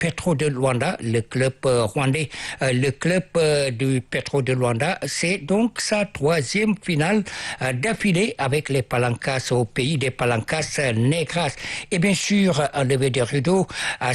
Petro de Luanda, le club rwandais, le club du Petro de Luanda. C'est donc sa troisième finale d'affilée avec les Palancas au pays des Palancas Negras. Et bien sûr, un lever de rideau à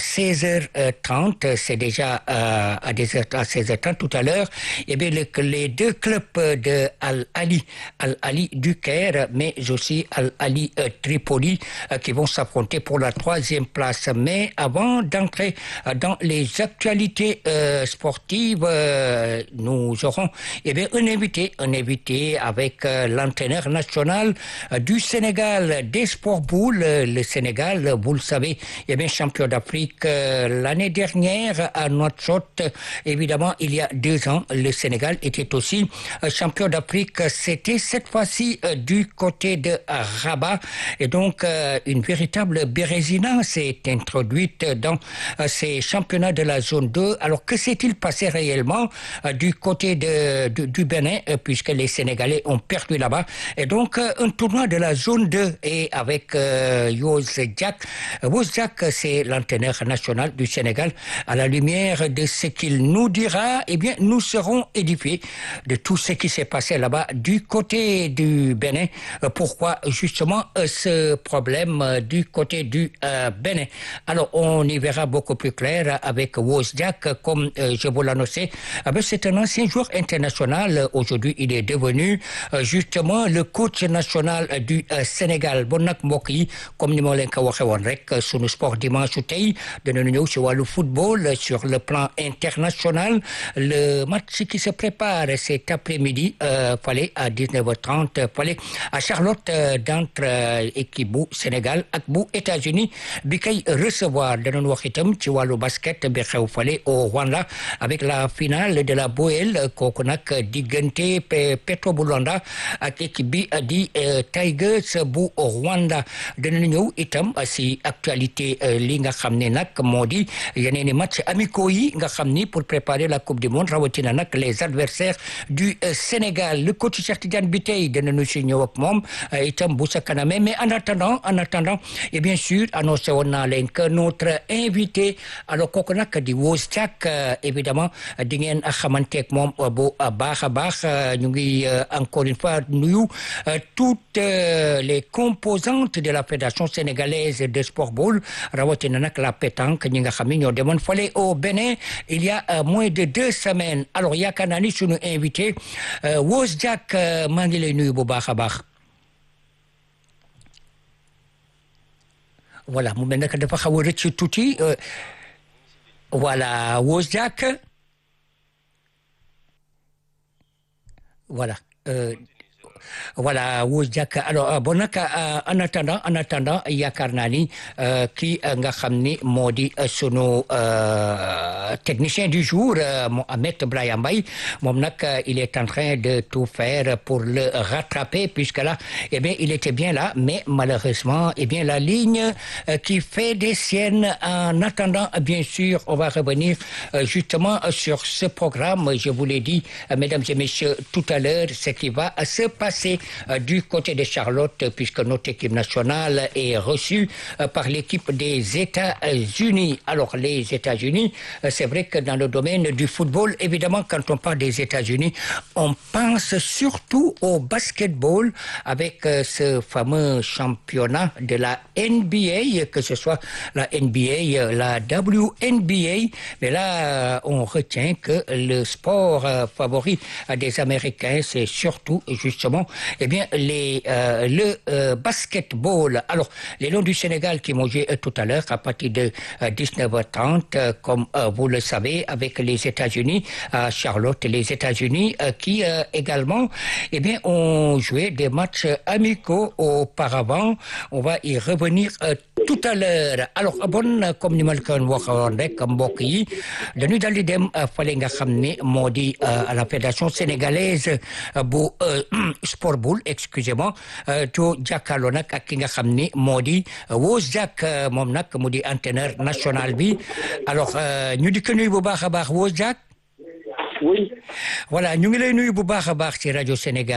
16h30, c'est déjà à 16h30 tout à l'heure. Et bien le, les deux clubs de Al-Ali, Al-Ali du Caire, mais aussi Al-Ali Tripoli, qui vont s'affronter pour la troisième place. Mais avant d'entrer dans les actualités euh, sportives, euh, nous aurons eh bien, un invité, un invité avec euh, l'entraîneur national du Sénégal des sports boules. Le Sénégal, vous le savez, eh bien, champion d'Afrique l'année dernière à Nouakchott. Évidemment, il y a deux ans, le Sénégal était aussi champion d'Afrique. C'était cette fois-ci du côté de Rabat. Et donc, une véritable bérésina s'est introduite dans ces championnats de la zone 2. Alors que s'est-il passé réellement euh, du côté de, de, du Bénin, euh, puisque les Sénégalais ont perdu là-bas Et donc, euh, un tournoi de la zone 2 et avec Yos Diak. Yos Diak, c'est l'entraîneur national du Sénégal. À la lumière de ce qu'il nous dira, eh bien, nous serons édifiés de tout ce qui s'est passé là-bas du côté du Bénin. pourquoi justement ce problème du côté du Bénin Alors, on y verra beaucoup plus clair avec Wozdiak, comme euh, je vous l'annonçais. C'est un ancien joueur international. Aujourd'hui, il est devenu euh, justement le coach national du euh, Sénégal. Bon nag mbokk yi comme ni ma leen ko waxee woon rek sunu sport dimanche tey dinañu ñëw si wàllu football sur le plan international. Le match qui se prépare cet après-midi fale à 19h30 fale à Charlotte d'entre équipe bu Sénégal ak bu États-Unis bi kay recevoir danañ wax itam ci wàllu basket bi xew fale au Rwanda avec la finale de la Boel kooku nag diggante Petro bu Luanda ak équipe bi di Tigers bu Rwanda danañu ñëw itam si actualité li nga xam ne nag moo di yeneen i match amicaux yi nga xam ni pour préparer la coupe du monde rawatina nag les adversaires du Sénégal le coach Cheikh Tidiane bi tey danañu si ñëw ak moom itam bu sa kaname mais en attendant en attendant et bien sûr annoncé woon naa leen que notre invité alors kooku nag di Wozdiak évidemment di ngeen xamanteeg moom bu baax a baax ñu ngi encore une fois nuyu toutes les composantes de la fédération sénégalaise de sport ball rawatina nag la pétanque ñi nga xam ne ñoo demoon fale au Bénin il y a moins de deux semaines alors yaakaar naa ni suñu invité Wozdiak maa ngi lay nuyu bu baax a baax voilà mu mel nag dafa xaw a rëcc tuuti voilà Wozdiak voilà euh, voilà Wozdiak alors bon nag en attendant en attendant yaakaar naa ni kii nga xam ni moo di sunu technicien du jour Mohamed Brahim Mbaye moom nag il est en train de tout faire pour le rattraper puisque là eh bien il était bien là mais malheureusement eh bien la ligne qui fait des siennes en attendant bien sûr on va revenir justement sur ce programme je vous l'ai dit mesdames et messieurs tout à l'heure ce qui va se passer du côté de Charlotte puisque notre équipe nationale est reçue par l'équipe des États-Unis. Alors les États-Unis, c'est vrai que dans le domaine du football, évidemment quand on parle des États-Unis, on pense surtout au basketball avec ce fameux championnat de la NBA, que ce soit la NBA, la WNBA, mais là on retient que le sport favori des Américains, c'est surtout justement eh bien, les, euh, le euh, basketball. Alors, les Lions du Sénégal qui m'ont joué euh, tout à l'heure à partir de 19h30, comme vous le savez, avec les États-Unis à Charlotte, les États-Unis qui également eh bien, ont joué des matchs amicaux auparavant. On va y revenir tout à l'heure alors bon comme ni ma la ko waxoon rek mbokk yi dañuy dal di dem fale nga xam ne moo di à la fédération sénégalaise bu sport boule excusez-moi to jàkkaarloo nag ak ki nga xam ni moo di Wozdiak moom nag mu di entraîneur national bi alors ñu di ko nuyu bu baax a baax Wozdiak oui. voilà ñu ngi lay nuyu bu baax a baax ci rajo Sénégal. oui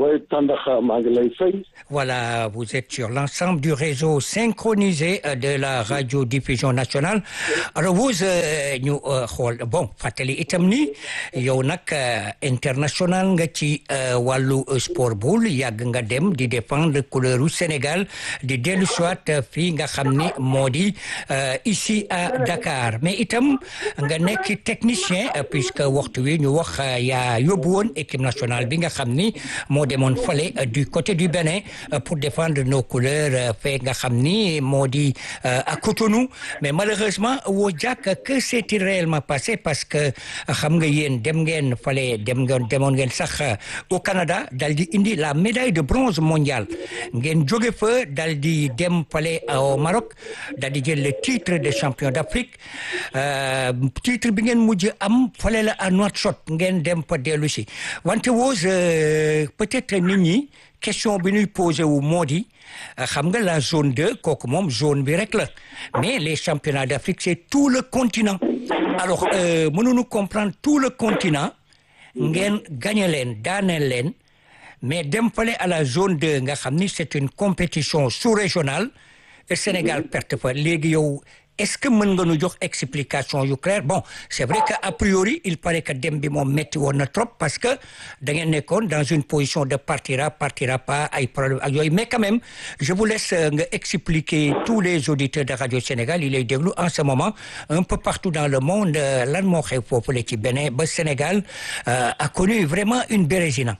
Oui, Tandaxa, maa ngi lay fay. Voilà, vous êtes sur l'ensemble du réseau synchronisé de la radiodiffusion nationale. Alors vous ñu xool bon fàttali itam ni yow nag international nga ci wàllu sport boule yàgg nga dem di défendre couleuru Sénégal di dellu soit fii nga xam ni moo di ici à Dakar mais itam nga nekk technicien puisque waxtu wi ñu wax yaa yóbbu woon équipe nationale bi nga xam ni moo demoon fale du côté du Bénin pour défendre nos couleurs fee nga xam ni moo di à Cotonou mais malheureusement woo jàkk que s'est-il réellement passé parce que xam nga yéen dem ngeen fale dem ngeen demoon ngeen sax au Canada dal di indi la médaille de bronze mondiale ngeen jóge fa dal di dem fale au Maroc dal di jël le titre de champion d'Afrique titre bi ngeen mujj am fale la à Nouakchott ngeen dem fa dellu si wante woos peut-être nit ñi question bi ñuy posé wu moo di xam nga la zone 2 kooku moom zone bi rek la mais les championnats d'Afrique c'est tout le continent alors mënuñu comprendre tout le continent ngeen gagné leen daaneel leen mais dem fale à la zone 2 nga xam ni c'est une compétition sous-régionale Sénégal perte fa léegi yow est-ce que mën nga nu jox explication yu claire bon c'est vrai que a priori il paraît que dem bi moom métti woon na trop parce que da ngeen nekkoon dans une position de partira partira pas ay problème ak yooyu mais quand même je vous laisse nga expliquer tous les auditeurs de Radio Sénégal yi lay déglu en ce moment un peu partout dans le monde lan moo xew foofu la ci Bénin ba Sénégal a connu vraiment une bérésina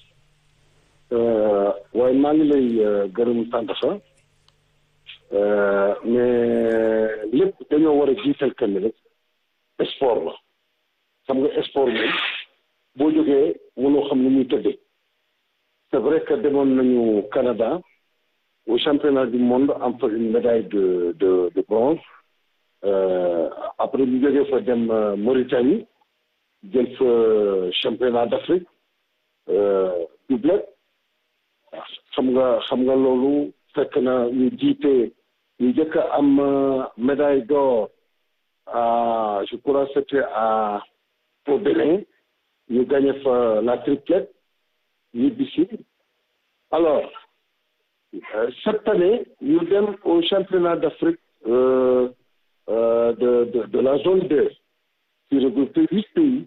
waaye maa ngi lay gërëm sant sa mais lépp dañoo war a jiital kenn rek sport la xam nga sport moom boo jógee mënoo xam ni muy tëddee c'est vrai que demoon nañu Canada au championnat du monde am fa une médaille de de de bronze après ñu jógee fa dem Mauritanie jël fa championnat d'Afrique doublette xam nga xam nga loolu fekk na ñu jiite ñu njëkk a am médaille d'or à je crois c'était à au Bénin ñu gagné fa la triplette ñibbisi alors cette année ñu dem au championnat d'Afrique euh, euh, de, de de la zone 2 qui regroupe huit pays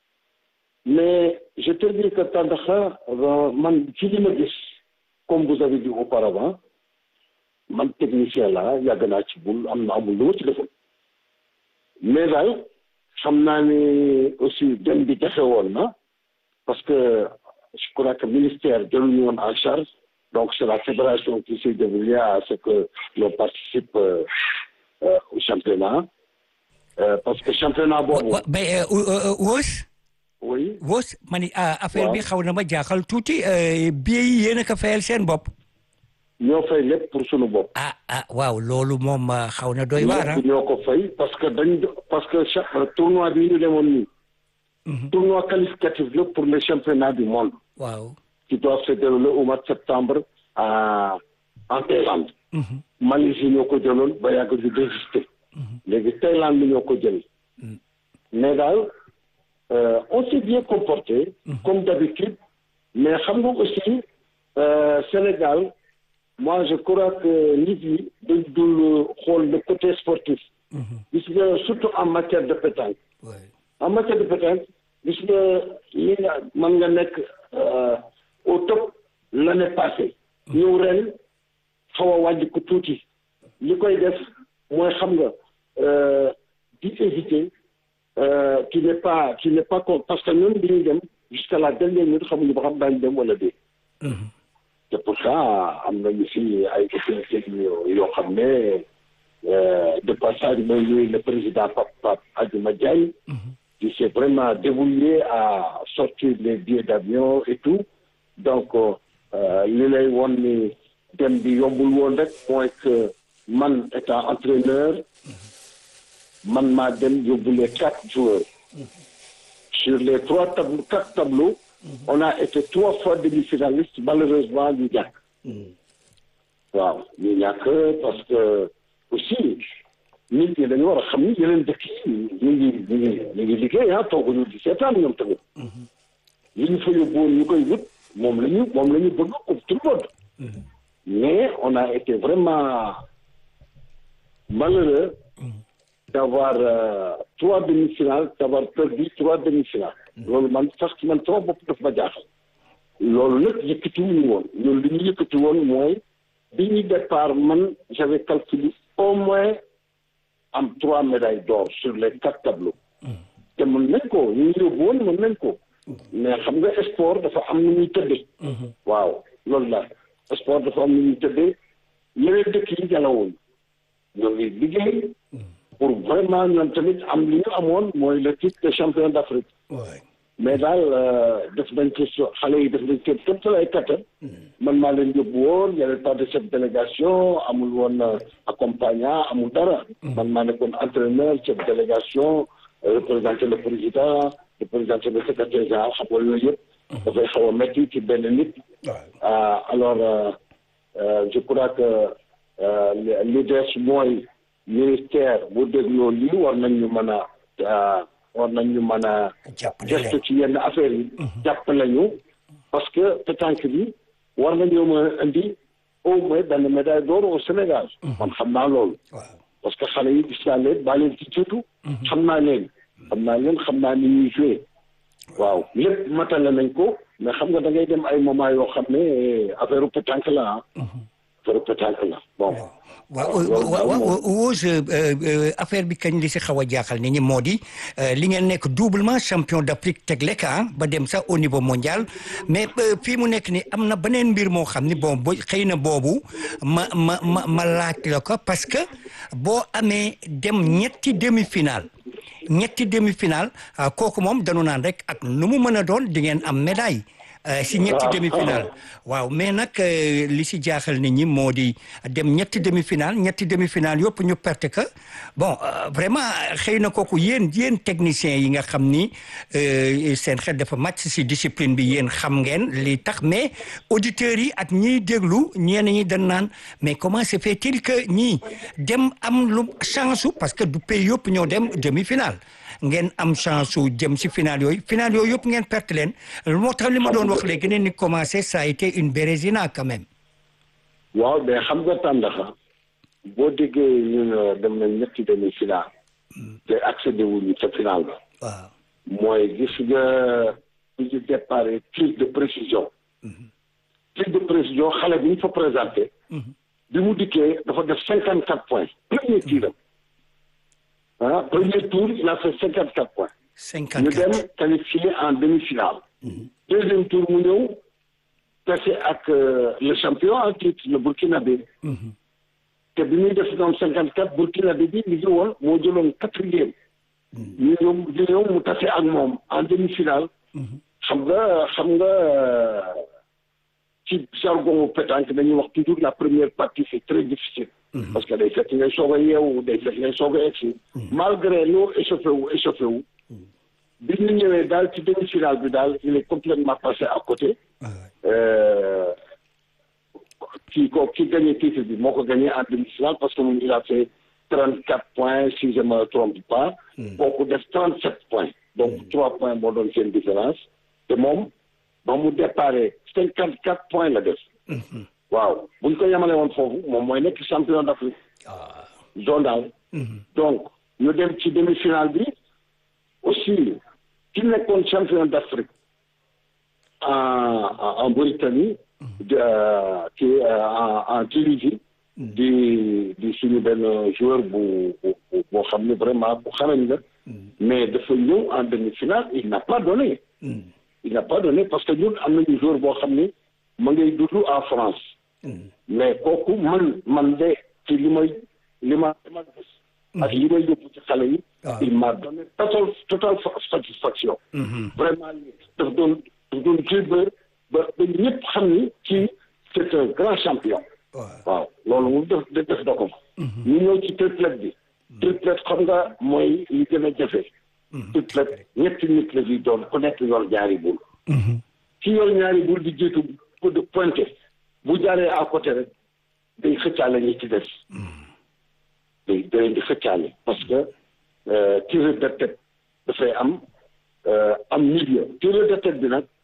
mais je te dis que Tandaxa man ci li ma gis comme vous avez dit auparavant man technicien la yàgg naa ci bul am na amul lu ma ci defoon mais daal xam naa ni aussi dem bi jafe woon na parce que je crois que ministère jëluñu woon en charge donc c'est la fédération qui s'est débrouillée à ce que l'on participe euh, euh, au championnat euh, parce que championnat boobu. mais Wos. oui Wos ma ni affaire bi xaw na ma jaaxal tuuti billet yi yéen a ko fayal seen bopp. ñoo fay lépp pour sunu bopp. ah ah waaw loolu moom xaw na doy waar ñoo ko fay parce que dañ parce que chaque tournoi bi ñu demoon nii. tournoi qualificatif la pour le championnat du monde. waaw. qui doit se dérouler au mois de septembre à en Thaïlande. Malaisie ñoo ko jëloon ba yàgg ñu désister. léegi Thaïlande bi ñoo ko jël. mais daal on s'est bien comporté. comme d'habitude mais xam nga aussi Sénégal. moi je crois que nit yi dañ dul xool le côté sportif. gis nga surtout en matière de pétanque. en matière de pétanque gis nga li nga mën nga nekk au top l'année passée. ñëw ren xaw a wàññi ko tuuti. li koy def mooy xam nga di éviter qui n'est pas qui n'est pas parce que ñun bi ñuy dem jusqu'à la dernière minute xamuñu ba xam daañu dem wala déet. te pourtant am nañu fi ay autorités yoo xam ne de passage mooy ñuy le président Pape Pape Adjuma Diagne qui s'est vraiment débrouillé à sortir les billets d'avion et tout donc li lay woon ni dem bi yombul woon rek mooy que man étant entraîneur man maa dem yóbbu les quatre joueurs sur les trois tableaux quatre tableaux on a été trois fois demi-finaliste malheureusement ñu ñàkk waaw ñu ñàkk parce que aussi nit ñi dañu war a xam ni yeneen dëkk yi ñu ngi ñu ngi ñu ngi liggéey ah tooguñu di seetaan ñoom tamit li ñu fa yóbbu woon ñu koy wut moom la ñu moom la ñu bëgg comme tout le monde mais on a été vraiment malheureux d'avoir euh, trois demi-finales d'avoir perdu trois demi-finales loolu man parce que man sama bopp daf ma jaaxal loolu nag yëkkati wuñu woon loolu li ñu yëkkati woon mooy bi ñu départ man j'avais calculé au moins am trois médailles d'or sur les quatre tableaux te mën nañ ko ñu yóbbu woon mën nañ ko mais xam nga sport dafa am nu ñuy tëddee waaw loolu la sport dafa am nu ñuy tëddee yeneen dëkk yi jalawuñ ñoo ngi liggéey pour vraiment ñoom tamit am li ñu amoon mooy le titre de champion d'Afrique mais daal def nañ ci xale yi def nañ ci képp sa ay kattan man maa leen yóbbu woon y avait pas de chef de délégation amul woon accompagnant amul dara man maa nekkoon entraîneur chef de délégation représenter le président représenter le secrétaire général xam nga yooyu yëpp dafay xaw a métti ci benn nit alors je crois que li des mooy ministère bu dégloo lii war nañ ñu mën a war nañ ñu mën a gestu ci yenn affaires yi jàppale ñu parce que pétanque bi war nañoo mën a indi au moins benn médaille d'or au Sénégal man xam naa loolu parce que xale yi gis naa leen baa leen ci jiitu xam naa leen xam naa leen xam naa ni ñuy joué waaw lépp matale nañ ko mais xam nga da ngay dem ay moment yoo xam ne affaire pétanque la ah affaire pétanque la bon waaw waaw Wose affaire bi kañ li si xaw a jaaxal nit ñi moo di li ngeen nekk doublement champion d'Afrique teg lekk ba dem sax au niveau mondial mais fii mu nekk ni am na beneen mbir moo xam ni bon bo xëy na boobu ma ma ma ma laaj la ko parce que boo amee dem ñetti demi-finale ñetti demi-finale kooku moom dañu naan rek ak nu mu mën a doon di ngeen am médaille si ñetti demi-finale waaw mais nag li si jaaxal nit ñi moo di dem ñetti demi-finale ñetti demi-finale yëpp ñu perte que bon vraiment xëy na kooku yéen yéen techniciens yi nga xam ni seen xel dafa màcc si discipline bi yéen xam ngeen li tax mais auditeurs yi ak ñiy déglu ñenn ñi dañ naan mais comment se fait-il que ñii dem am lu chance parce que du pays yëpp ñoo dem demi-finale ngeen am chance su jëm si final yooyu final yooyu yëpp ngeen perte leen moo tax li ma doon wax léegi ne ni commencé ça a été une bérésina quand même. waaw mais xam nga tàndaxa boo déggee ñun dem nañ ñetti demi final. te accédé wuñu ca final ba. waaw mooy gis nga bu ñu départ tir de précision. tir de précision xale bi ñu fa présenté. bi mu dikkee dafa def cinquante quatre points. premier tiram. ah premier tour il a fait cinquante quatre points. cinquante ñu quatre dem qualifié en demi-finale. deuxième tour mu ñëw tase ak le champion en titre le Burkinabé. te bi ñuy def noonu cinquante quatre Burkinabé bi mi ngi woon moo jëloon quatrième. ñu ñëw ñu ñëw mu tase ak moom en demi-finale. xam nga xam nga ci jargon pétanque dañuy wax toujours la première partie c'est très difficile. parce que day fekk ngay soog a yeewu day fekk ngay soog a egsi. malgré loo échauffé wu échauffé wu. bi ñu ñëwee daal ci demi-finale bi daal il est complètement passé à côté. kii ko ki gagné titre bi moo ko gagné en demi-finale parce que moom il a fait trente quatre points si je me trompe pas. kooku def trente sept points. donc trois points moo doon seen différence. te moom ba mu déparé cinquante quatre points la def. waaw bu ñu ko yemale woon foofu moom mooy nekk champion d'Afrique. zonal. donc ñu dem ci demi-finale bi aussi ki nekkoon champion d'Afrique en en Mauritanie. ci en en Tunisie. di di suñu benn joueur bu bu boo xam ne vraiment bu xarañ la. mais dafa ñëw en demi-finale il n'a pas donné. il n'a pas donné parce que ñun am nañu joueur boo xam ne ma ngay dund en France. mais kooku man man de ci li may li ma li ma gis. ak li may yóbbu ci xale yi. il m'a donné total total satisfaction. vraiment daf doon daf doon jouer ba ba ñëpp xam ni ci c'est un grand champion. waaw loolu moom def def na ko. ñu ñëw ci triplette bi. triplette xam nga mooy li gën a jafe. triplette ñetti nit la fi doon ku nekk yor ñaari bul. ci yor ñaari bul di jiitu pour de pointer. bu jaaree à côté rek day xëccaale ñi ci des day da leen di xëccaale parce que tireur de tête dafay am am milieu tireur de tête bi nag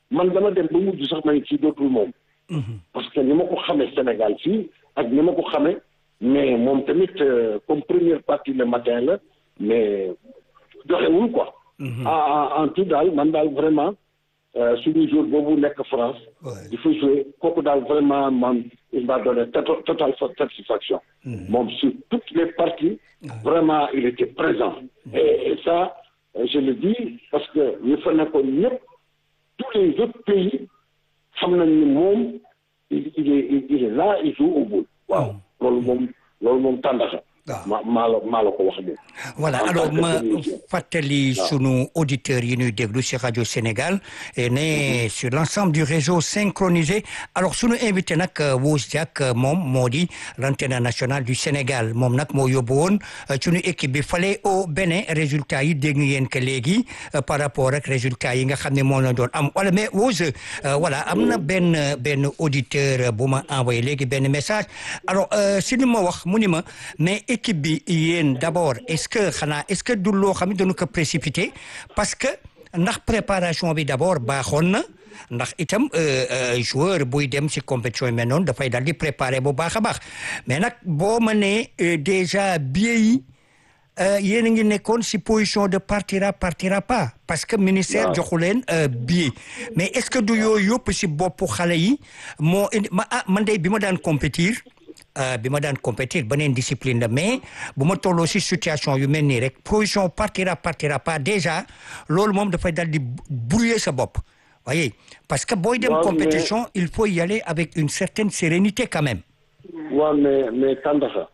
man dama dem ba mujj sax may ci dootul moom parce que ni ma ko xamee Sénégal fii ak ni ma ko xamee mais moom tamit comme première partie le matin la mais joxewul quoi en en tout daal man daal vraiment suñu jour boobu nekk France di fa jouer kooku daal vraiment man il m'a donné total satisfaction moom sur toutes les parties vraiment il était présent et, et ça je le dis parce que ñu fa nekkoon ñëpp tous les autres pays xam nañ ni moom il il est il est là il joue au bout waaw loolu moom loolu moom tàndaxa ma maa la maa la ko wax nii. voilà alors ma fàttali sunu auditeurs yi ñuy déglu ci rajo Sénégal et ne sur l'ensemble du réseau synchronisé alors sunu invité nag Wos Diack moom moo di l'antenne nationale du Sénégal moom nag moo yóbbu woon sunu équipe bi fale au Bénin résultat yi dégg ngeen que léegi par rapport ak résultat yi nga xam ne moo la doon am wala mais Wos voilà am na benn benn auditeur bu ma envoyé léegi benn message alors si ni ma wax mu ni ma mais équipe bi yéen d'abord est-ce que xanaa est-ce que du loo xam ne dañu ko précipité parce que ndax préparation bi d'abord baaxoon na ndax itam joueur buy dem ci compétition yi mel noonu dafay daal di préparer bu baax a baax mais nag boo ma nee déjà billet yi yéen a ngi nekkoon ci position de partira partira pas parce que ministère joxu leen billet mais est-ce que du yooyu yëpp ci boppu xale yi moo indi ma ah man de bi ma daan compétir bi ma daan compétir beneen discipline la mais bu ma tolloo ci situation yu mel nii rek position partira partira pas déjà loolu moom dafay dal di brouiller sa bopp voyez parce que booy dem compétition il faut y aller avec une certaine sérénité quand même waaw mais mais Tandakha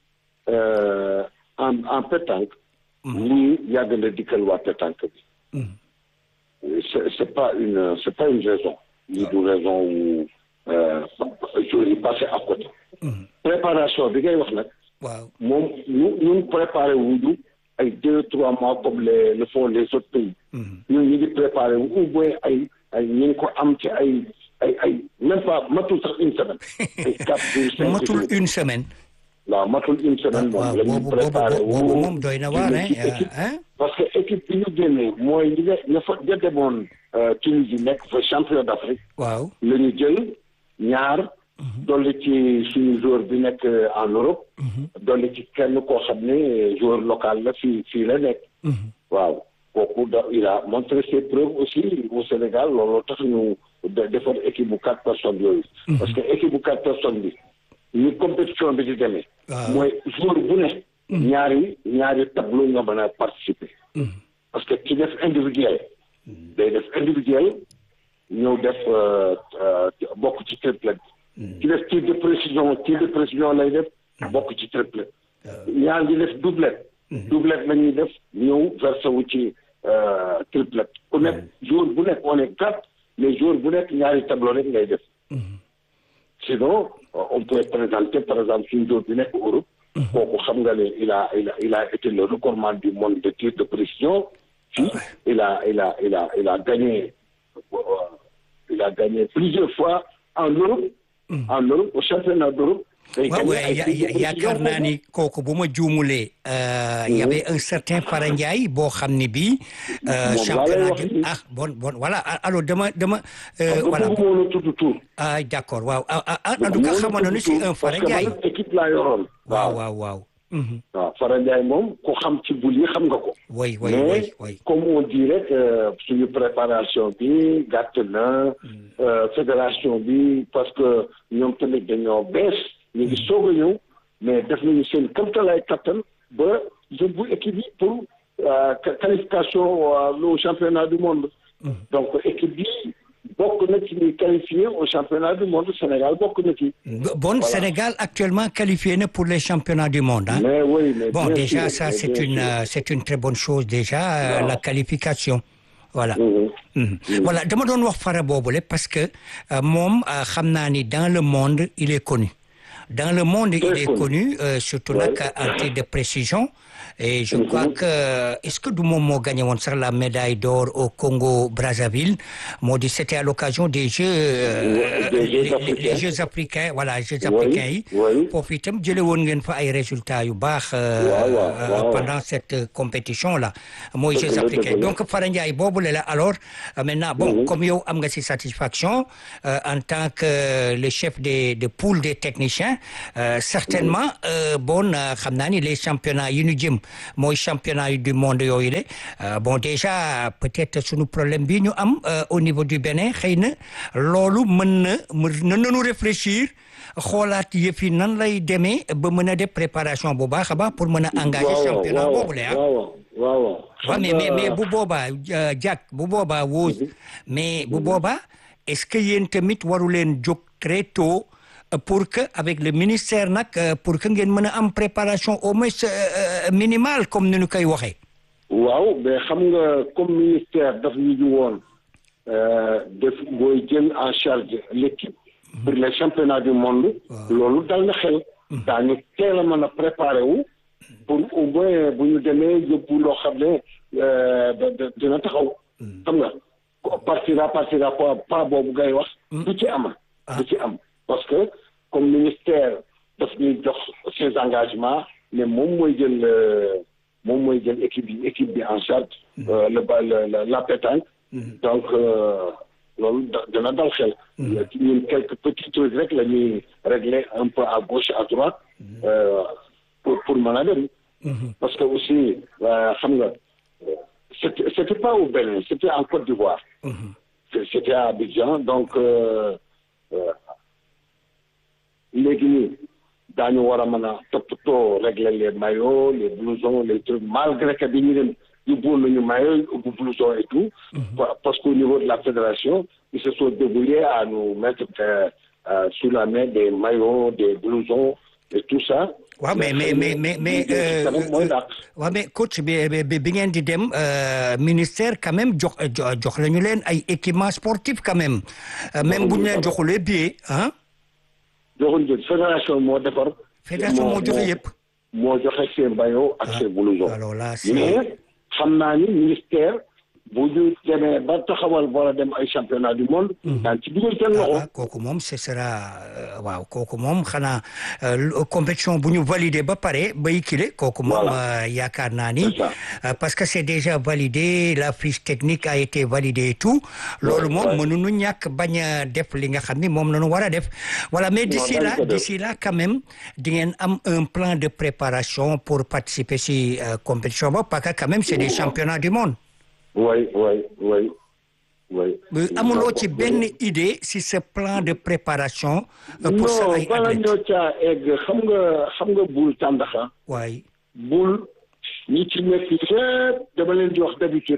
en en pétanque lii yàgg na dikkal waa pétanque bi c'est c'est pas une c'est pas une raison lii du raison wu joueurs yi passé à côté préparation bi ngay wax nag. waaw moom ñu ñun préparé wuñu ay deux trois mois comme les le font les autres pays. ñun ñu ngi préparé wu au moins ay ay ñu ngi ko am ci ay ay ay même pas matul sax une semaine. ay quatre jours cinq jours matul une semaine. waaw matul une semaine moom la ñu préparé wu boobu moom doy na waar hein parce que équipe bi ñu génnee mooy ñi nga ña fa ña demoon Tunisie nekk fa champion d'Afrique. waaw la ñu jël ñaar. dolli ci suñu joueur bi nekk en Europe. dolli ci kenn koo xam ne joueur local la fii fii la nekk. waaw kooku da il a montré ses preuves aussi au Sénégal looloo tax ñu defar équipe bu quatre personnes yooyu. parce que équipe bu quatre personnes bi ni compétition bi di demee. mooy joueur bu ne. ñaari ñaari tableau nga mën a participer. parce que ci def individuel. day def individuel ñëw def bokk ci triplet. ci def tir de précision tir de précision lay def bokk ci triplet ñaar ñi def doublet doublet la ñuy def ñëw versé wu ci triplet ku nekk jour bu nekk on est quatre mais jour bu nekk ñaari tableau rek ngay def sinon on peut présenter par exemple suñu jour bi nekk Europe kooku xam nga ne il a il a il a été le recordman du monde de tir de précision fii il a il a il a il a gagné il a gagné plusieurs fois en Europe en Europe au championnat d'Europe. waaw yaakaar naa ni kooku bu ma juumulee. y avait un certain Fara Ndiaye boo xam ne bii. championnat ah bon bon voilà alors dama dama. voilà ah d'accord waaw ah en tout cas xamoon nañu si un Fara Ndiaye. parce que man équipe laa yoroon. waaw waaw waaw. waaw Fara Ndiaye moom ko xam ci bul yi xam nga ko. oui oui oui oui. comme on dit rek suñu préparation bi gàtt na. fédération bi parce que ñoom tamit dañoo bees. ñu ngi soog a ñëw mais def nañu seen kamtalaay kattan ba yóbbu équipe yi pour qualification au championnat du monde. donc équipe bi bokk na ci ñuy qualifié au championnat du monde Sénégal bokk na ci. bon Sénégal actuellement qualifié na pour les championnats du monde ah. mais oui mais bon déjà ça c'est une c'est une très bonne chose déjà la qualification. voilà voilà dama doon wax fara boobule parce que moom xam naa ni dans le monde il est connu dans le monde il Très est connu. connu euh, surtout Ouais. nag en tir de précision et je Mhm. crois que est-ce que du moom moo gagné woon sax la médaille d'or au Congo Brazzaville moo di c'était à l'occasion des Jeux euh, Ouais, des Jeux les- les- africains. les Jeux africains voilà Jeux Oui, africains yi oui. foofu itam jële woon ngeen fa ay résultats yu baax euh, Waaw, waaw, euh, waaw. pendant cette euh, compétition là mooy Dëgg Jeux la, africains dëgg la. donc Fara Ndiaye boobu la la alors euh, maintenant bon Mhm. comme yow am nga ci satisfaction euh, en tant que le chef des de poule des techniciens euh, certainement euh, bon euh, xam naa ni les championnats yi ñu jëm mooy championnat yi du monde yooyu de euh, bon déjà peut-être sunu problème bi ñu am euh, au niveau du Bénin xëy na loolu mën na mën nañu réfléchir xoolaat yëf yi nan lay demee ba mën a def préparation bu baax a baax pour mën a engager waaw championnat waaw boobu la ah. waaw waaw waaw waaw mais mais mais bu boobaa Jack bu boobaa Wose mais bu boobaa est-ce que yéen tamit waru leen jóg très tôt euh, pour que avec le ministère nag euh, pour que ngeen mën a am préparation au moins euh, euh, minimale comme ni ñu koy waxee. waaw mais xam nga comme ministère daf ñu ju woon euh, def booy jël en charge l'équipe pour les championnats du monde loolu dal na xel daañu teel a mën a préparer wu pour au moins bu ñu demee yóbbu loo xam ne euh, da- da- dina taxaw xam nga ko partira partira pas pas boobu ngay wax du ci am du ci am parce que comme ministère daf ñuy jox ses engagements mais moom mooy jël euh, moom mooy jël équipe bi équipe bi en charge euh, le ba le- le- la pétanque donc euh, loolu da- dina dal xel ñun quelques petits trucs rek la ñuy régler un peu à gauche à droite euh, pour pour mën a dem parce que aussi euh, xam nga euh, c'était c'était pas au Bénin c'était en Côte d'Ivoire C'est- c'était à Abidjan donc euh, euh, léegi nii daañu war a mën a toppatoo régler les maillots les blousons les trucs malgré que bi ñu dem yóbbuwoon nañu maillot yóbbu blouson et tout Pa- parce qu'au niveau de la fédération ils se sont débrouillés à nous mettre euh, euh, sous la main des maillots des blousons et tout ça waaw mais mais mais mais mais euh, tamit mooy dàq waaw mais coach bi bi bi ngeen di dem euh, ministère quand même jox jo- jox lañu leen ay équipements sportifs quand même Euh, même bu ñu leen joxulee billet ah joxuñ jël fédération moo defar fédération moo joxe yëpp. moo joxe seen maillot ak seen blouson alors là c'est mais xam naa ni ministère bu ñu demee ba taxawal war a dem ay championnat du monde daan ci dugal seen loxo ah kooku moom ce sera euh, waaw kooku moom xanaa euh, l- compétition bu ñu validé ba pare bay kile kooku moom Voilà. euh, yaakaar naa ni C'est ça. euh, parce que c'est déjà validé la fiche technique a été validée et tout loolu moom ouais. mënuñu ñàkk bañ a def li nga xam ni moom la ñu war a def voilà mais d'ici dañ là ko def. d'ici là quand même di ngeen am un plan de préparation pour participer si euh, compétition ba parce que quand même c'est des championnats du monde oui oui oui oui Euh, amuloo ci benn idée si ce plan de préparation euh, pour sa non ay bala athlètes ñoo caa egg xam nga xam nga bul tàndaxa waaye bul ñi ci nekk yëpp dama leen di wax d'habitude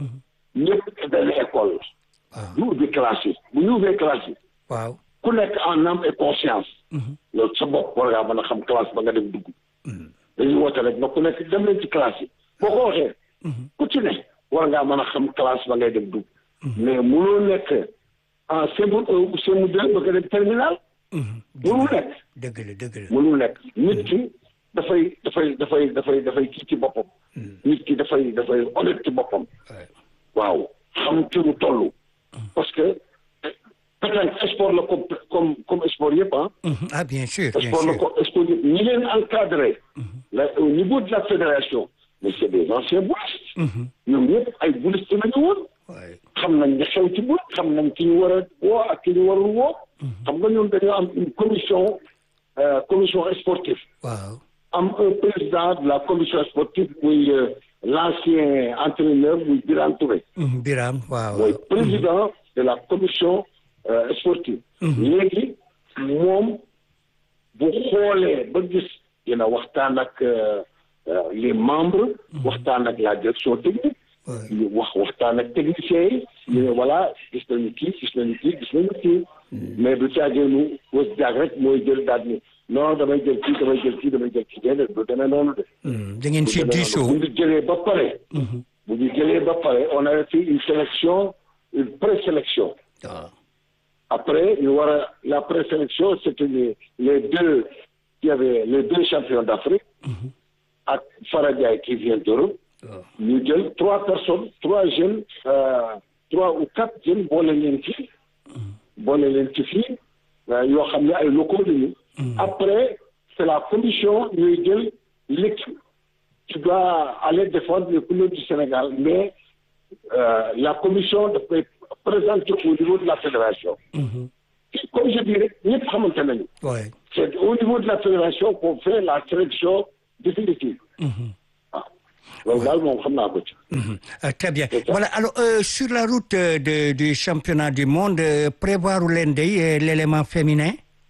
ñëpp benn école waaw ñu ubbi classe yi bu ñu ubbee classe yi waaw ku nekk en âme et conscience loolu sa bopp war ngaa mën a xam classe ba nga dem dugg dañuy woote rek na ku nekk dem leen ci classe yi boo ko waxee ku ci ne war ngaa mën a xam classe ba ngay dem dugg mais mënoo nekk en CM1 ou CM2 ba nga dem terminal mënul nekk dëgg la dëgg la mënul nekk nit ki dafay dafay dafay dafay dafay kii ci boppam nit ki dafay dafay honnête ci boppam Ouais. waaw xam ci lu toll parce que peut-être sport la comme comme comme sport yëpp ah Mhm. ah bien sûr bien sport la sûr ko sport yëpp ñi leen encadré la au niveau de la fédération mais c'est des anciens boulistes ñoom ñëpp ay boulistes nañu woon Ouais. xam nañ ne xew ci boule xam nañ ki ñu war a woo ak ki ñu warul woo xam nga ñoom dañoo am une commission euh, commission sportive waaw am un président de la commission sportive muy euh, l'ancien entraîneur muy Birane Touré Mhm. Biram waaw mooy président de la commission euh, sportive léegi moom bu xoolee ba gis dina waxtaan ak euh, euh, les membres waxtaan ak la direction technique Ouais. ñu wax waxtaan ak techniciens yi ñu ne voilà gis nañu kii gis nañu kii gis nañu kii mais du caageenu was jaag rek mooy jël daal ni non damay jël kii damay jël kii damay jël kii déedéet du demee noonu de Mhm. da ngeen bu ci demee noonu. diisoo bu ñu jëlee ba pare bu ñu jëlee ba pare on avait fait une sélection une présélection waaw après ñu war a la présélection c'était les les deux qui avaient les deux champions d'Afrique ak Fara Ndiaye qui vient d'Europe ñu jël trois personnes trois jeunes euh, trois ou quatre jeunes boole leen ci boole leen ci fii yoo xam ne ay locaux lañu après c'est la commission ñuy jël l'équipe qui doit aller défendre les couleurs du Sénégal mais euh, la commission dafay présenter au niveau de la fédération comme je dis rek ñëpp xamante nañu Ouais. c'est au niveau de la fédération qu'on fait la sélection définitive waaw loolu daal moom xam naa ko ci Mhm. Euh, très bien C'est ça. voilà alors euh, sur la route euh, de du championnat du monde euh, prévoir leen day euh, l'élément féminin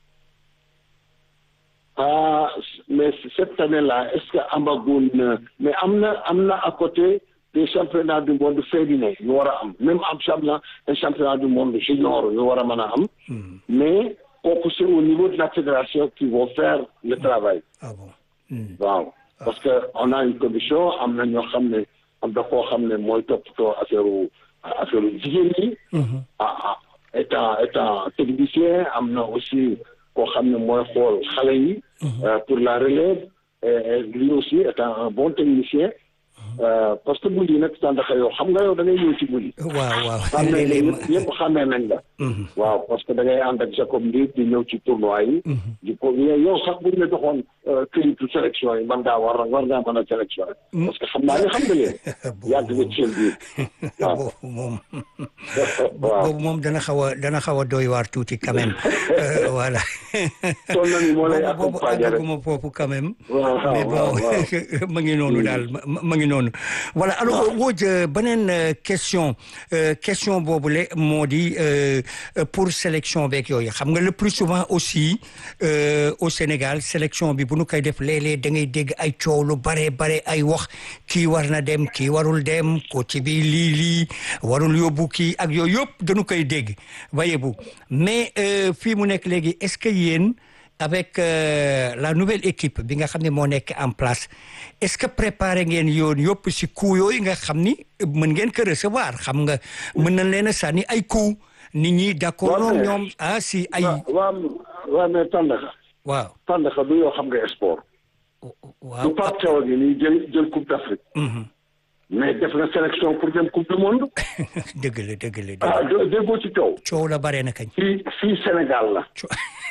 ah mais cette année-là est-ce que amagun na mais am na am na à côté des championnats du monde féminin yu war a am même am championnat un championnat du monde junior yu war a mën a am mais kooku c'est au niveau de la fédération qui vont faire le travail ah bon Mhm. waaw parce que on a une commission am na ñoo xam ne am na koo xam ne mooy toppatoo affaire affaire jigéen ñi ah ah étant étant technicien am na aussi koo xam ne mooy xool xale yi euh, pour la relève et, et lui aussi étant un bon technicien euh, parce que bul yi nag tàndaxa yow xam nga yow da ngay ñëw ci bul yi waaw waaw xamee nañ léeg-léeg ñëpp ñëpp xamee nañ la waaw parce que da ngay ànd ak Jacob Ndir di ñëw ci tournoi yi di ko mais yow sax buñ la joxoon këyitu sélection yi man ngaa war war ngaa mën a sélection parce que xam naa ne xam nga leen yàgg nga ci seen biir waaw boobu moom waaw boobu moom dana xaw a dana xaw a doy waar tuuti quand même Euh, voilà toll na ni moo lay boobu boobu accompagner rek àggaguma foofu quand même waaw mais waaw bon waaw ma ngi noonu daal ma ma ngi noonu voilà alors Wodj beneen euh, question euh, question boobule moo di euh, euh, pour sélection beeg yooyu xam nga le plus souvent aussi euh, au Sénégal sélection bi bu nu koy def léeg-léeg da ngay dégg ay coow lu bare bare ay wax kii war na dem kii warul dem ko ci bi lii lii warul yóbbu kii ak yooyu yëpp dañu koy dégg voyez-vous mais euh, fii mu nekk léegi est-ce que yéen avec euh, la nouvelle équipe bi nga xam ne moo nekk en place est-ce que préparé ngeen yoon yëpp si coup yooyu nga xam ni mën ngeen ko recevoir xam nga mën nañ leen a sànni ay coup nit ñi d'accord Waaw, noonu mais- ñoom ah si ay waaw waaw waaw mais tàndaxa waaw tàndaxa du yoo xam nga sport waaw du Pape Thiaw gi nii jël jël coupe d'Afrique Mhm. mais def na sélection pour dem coupe du monde dëgg la dëgg la dëgg ah la dé- déggoo ci coow coow la bare na kañ fii fii Sénégal la Co-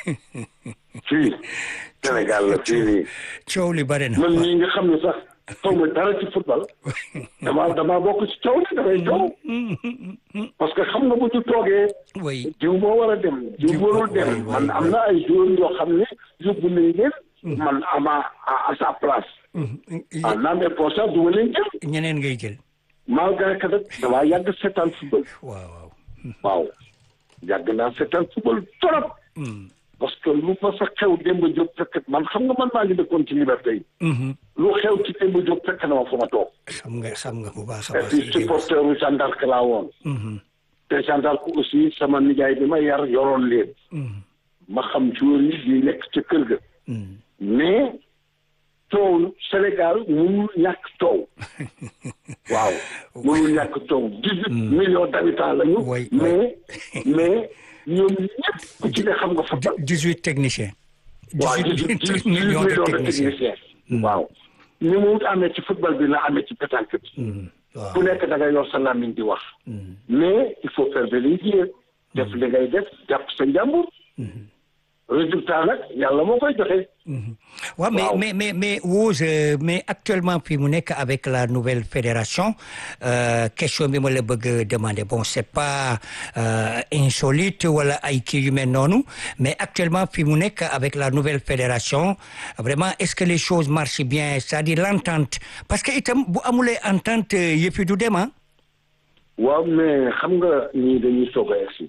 fii Sénégal la fii nii coow li bare na man mii nga xam ne sax xaw ma dara ci football dama dama bokk ci coow li damay coow parce que xam nga bu ñu toogee oui jiw moo war a dem jiw Jiw- warul oui, dem oui, man am oui. na ay joueurs yoo xam ne yóbbu nañ leen man ama à à sa place en âme et conscience du ma leen jël ñeneen ngay jël malgré que nag damaa yàgg seetaan football waaw waaw waaw yàgg naa seetaan football trop Mm. parce que lu fa sa xew Demba Diop fekk man xam nga man maa ngi dëkkoon ci liberté yi Mhm. lu xew ci Demba Diop fekk na ma fa ma toog xam nga xam nga bu baax a et baax puis li ngay wax. supporteru Jeanne d'Arc laa woon Mhm. te Jeanne d'Arc aussi sama nijaay bi ma yar yoroon leen Mhm. ma xam joueurs yi di nekk ca kër ga Mhm. mais coow Sénégal mënul ñàkk coow waaw mënul ñàkk coow dix-huit millions d'habitants lañu Oui, mais mais ñoom ñëpp ku ci ne xam nga football dix-huit techniciens waaw dix-huit dix-huit millions de millions de techniciens techniciens waaw ni mu amee ci football bi la amee ci pétanque bi Mhm. waaw ku nekk da ngay yor sa làmmiñ di wax mais il faut faire de les def li ngay def jàpp sa njàmbur résultat nag yàlla moo koy joxe waaw mais Waaw. mais mais mais Wose euh, mais actuellement fii mu nekk avec la nouvelle fédération euh, question bi ma la bëgg a demander bon c'est pas euh, insolite wala ay kii yu mel noonu mais actuellement fii mu nekk avec la nouvelle fédération vraiment est-ce que les choses marchent bien c'est-à-dire l'entente parce que itam bu amulee entente yëf yi du dem ah waaw mais xam nga ñii dañuy soog a egsi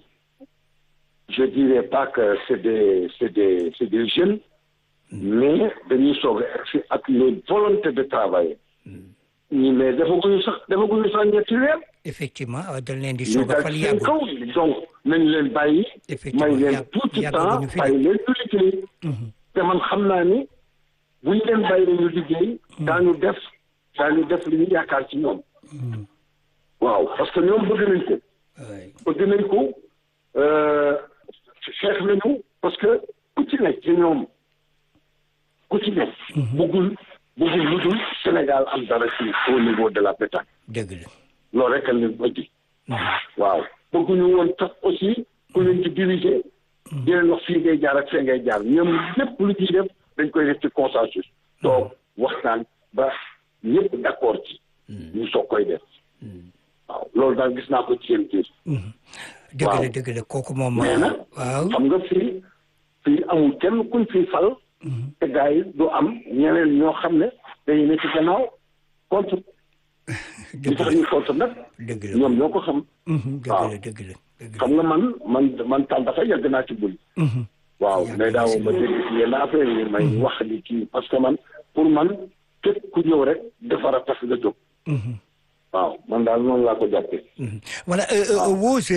je dirais pas que c'est des c'est des c'est des jeunes mais dañuy soog a egsi ak les volontés de travailler ñi mais defaguñu sax defaguñu sax ñetti weer effectivement waaw dañ leen di ñu soog a dal fal ci seen yàggul kaw donc nañ leen bàyyi Effectivement, may leen yàgg- tuuti yàggaguñu temps fi de. bàyyi leen ñu liggéey te man xam naa ni buñ leen bàyyi ñu liggéey daañu def daañu def li ñu yaakaar ci ñoom waaw parce que ñoom bëgg nañ ko Ouais. bëgg nañ ko euh, xeex nañu parce que ku ci nekk ci ñoom ku ci nekk. bëggul bëggul lu dul Sénégal am dara ci au niveau de la pétanque. dëgg la. loolu rek la ñu indi. waaw bëgguñu woon tax aussi ku leen ci diriger. di leen wax fii ngay jaar ak fee ngay jaar ñoom lépp lu ciy def dañ koy def ci consensus. toog waxtaan ba ñëpp d'accord ci. ñu soog koy def. waaw loolu daal gis naa ko ci seen biir. dëgg la dëgg la kooku moom. mais nag waaw xam nga fii fii amul kenn kuñ fii fal. te gars yi du am ñeneen ñoo xam ne dañuy ne ci gannaaw contre. li tax ñu contre nag. dëgg la ñoom ñoo ko xam. dëgg la dëgg la dëgg la. xam nga man man man tànn dafa yàgg naa ci bul. waaw mais daaw ma dégg ci yenn affaire yi may wax ni kii parce que man pour man képp ku ñëw rek defar a tax nga jóg. waaw man daal noonu laa ko jàppee. voilà Wos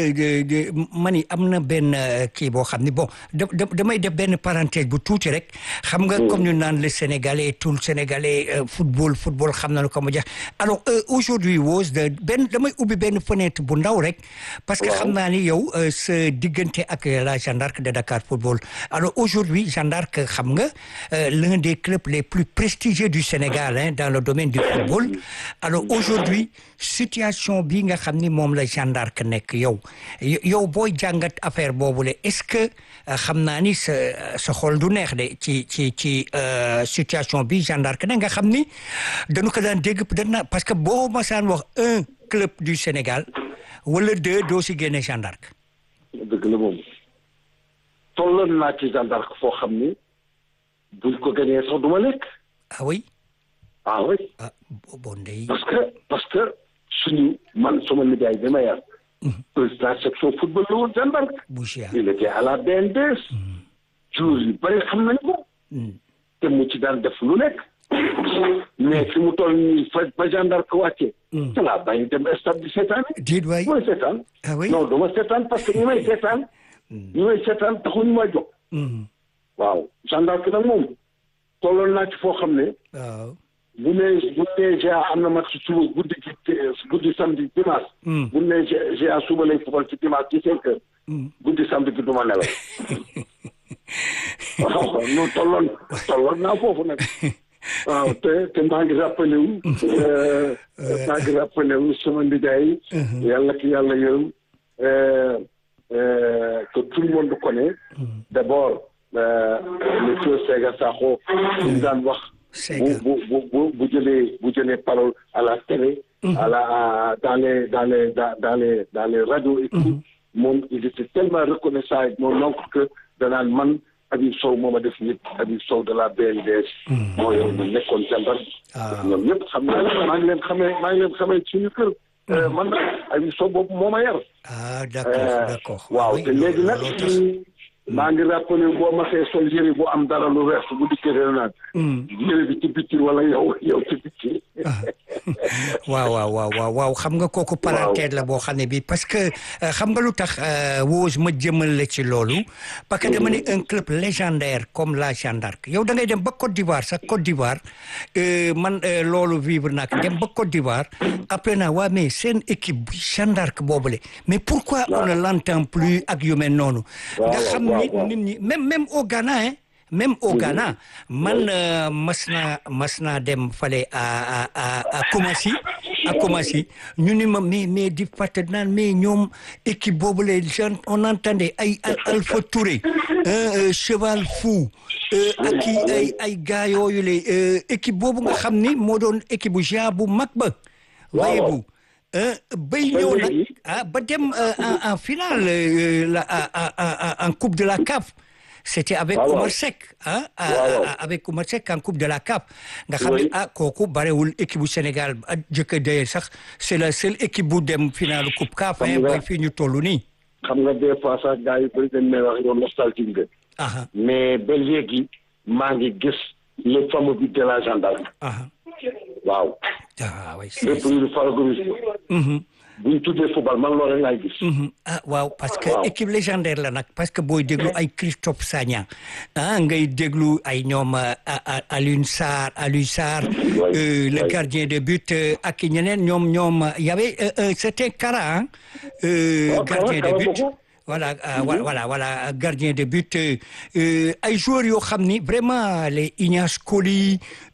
ma ni am na benn kii boo xam ni bon da damay def benn parenthèse bu tuuti rek. xam nga comme ñu naan le sénégalais tout le sénégalais football football xam nañu ko mu jeex. alors aujourd'hui Wos de benn damay ubbi benn fenêtre bu ndaw rek. parce que xam naa ni yow sa diggante ak la Jeanne d'Arc de Dakar football. alors aujourd'hui Jeanne d'Arc xam nga l'un des clubs les plus prestigieux du Sénégal hein, dans le domaine du football. alors aujourd'hui situation bi nga xam ni moom la Jeanne d'Arc nekk yow yow booy jàngat affaire boobule est-ce que xam naa ni sa sa xol du neex de ci ci ci situation bi Jeanne d'Arc ne nga xam ni dañu ko daan dégg dana parce que boo masaan wax un club du Sénégal wala deux doo si génne Jeanne d'Arc dëgg la moom tolloon naa ci Jeanne d'Arc foo xam ni buñ ko gañee sax du ma lekk ah oui ah oui ah bon ndey parce que parce que suñu man sama nijaay bi ma yar président section football la woon Jeanne d'Arc Bouchia il était à la BNDS jour yu bëri xam nañ ko te mu ci daan def lu nekk mais fi mu toll nii fa ba Jeanne d'Arc wàccee te laa bàyyi dem stade di seetaan déet waay mooy seetaan ah oui non dama seetaan parce que ñi may seetaan ñi may seetaan taxuñu ma jóg waaw Jeanne d'Arc nag moom tolloon naa ci foo xam ne waaw bu nee bu nee GA am na match suba guddi gi guddi samedi dimanche. bu nee GA suba lay fubal ci dimanche ci cinq heures. guddi samedi gi du ma nelaw. waaw non tolloon tolloon naa foofu nag. waaw te te maa ngi rappelé wu. maa ngi rappelé wu sama ndijaay. yàlla ki yàlla yërëm. que tout le monde connaît. d'abord le feu Sega Sakho. ñu daan wax. bu bu bu bu jëlee bu jëlee parole à la télé. à la dans les dans les dans les dans les radios et tout. moom il était tellement reconnaissant ak mon oncle que danaan man Habib Sow moo ma def nit Habib Sow de la BNDS. moo yor ñu nekkoon jàmbar. ñoom ñëpp xam naa ne maa ngi leen xamee maa ngi leen xamee suñu kër. man nag Habib Sow boobu moo ma yar. ah d'accord d'accord. waaw te léegi nag. maa ngi rappelé boo ma see sol yëre bu am dara lu weex bu dikkee dana naan. yëre bi ci bitti wala yow yow ci bitti. waaw waaw waaw waaw waaw xam nga kooku parenthèse la boo xam ne bi parce que xam nga lu tax Wos ma jëmal la ci loolu. parce que dama ne un club légendaire comme la Jeanne d'Arc yow da ngay dem ba Côte d'Ivoire sax Côte d'Ivoire man loolu vivre naa ko dem ba Côte d'Ivoire après naa waa mais seen équipe bi Jeanne d'Arc boobule mais pourquoi on ne l'entend plus ak yu mel noonu. nga xam ni nit ñi même même au Ghana hein. même au Ghana man mas naa mas naa dem fale à à à Koumassi à Koumassi ñu ni ma mais mais di fàtte naan mais ñoom équipe boobu les gens on entendait ay Alpha Touré cheval fou ak i ay ay gars yooyu la équipe boobu nga xam ni moo doon équipe bu genre bu mag ba waaye bu bay ñëw nag ah ba dem en en finale la en coupe de la CAF c'était avec Oumar Seck ah avec Oumar Seck en coupe de la CAF nga xam ne ah kooku barewul équipe bu Sénégal jëkk d'ailleurs sax c'est la seule équipe bu dem finale coupe CAF bay fii ñu toll nii xam nga des fois sax gars yi bëri dañ may wax yow nostalgique nga mais ba léegi maa ngi gis le fameux but de la gendarme waaw ah oui lépp lu favorise bu ñu tuddee football man loolu rek laay gis. ah waaw parce que équipe légendaire la nag parce que booy déglu ay Christophe Sagna ah ngay déglu ay ñoom Alioune Sarr Aliou Sarr. le gardien de but ak ñeneen ñoom ñoom y avait c'était Kara gardien de but. voilà euh, voilà voilà voilà gardien de but euh, ay joueurs yoo xam ni vraiment les Ignace Coly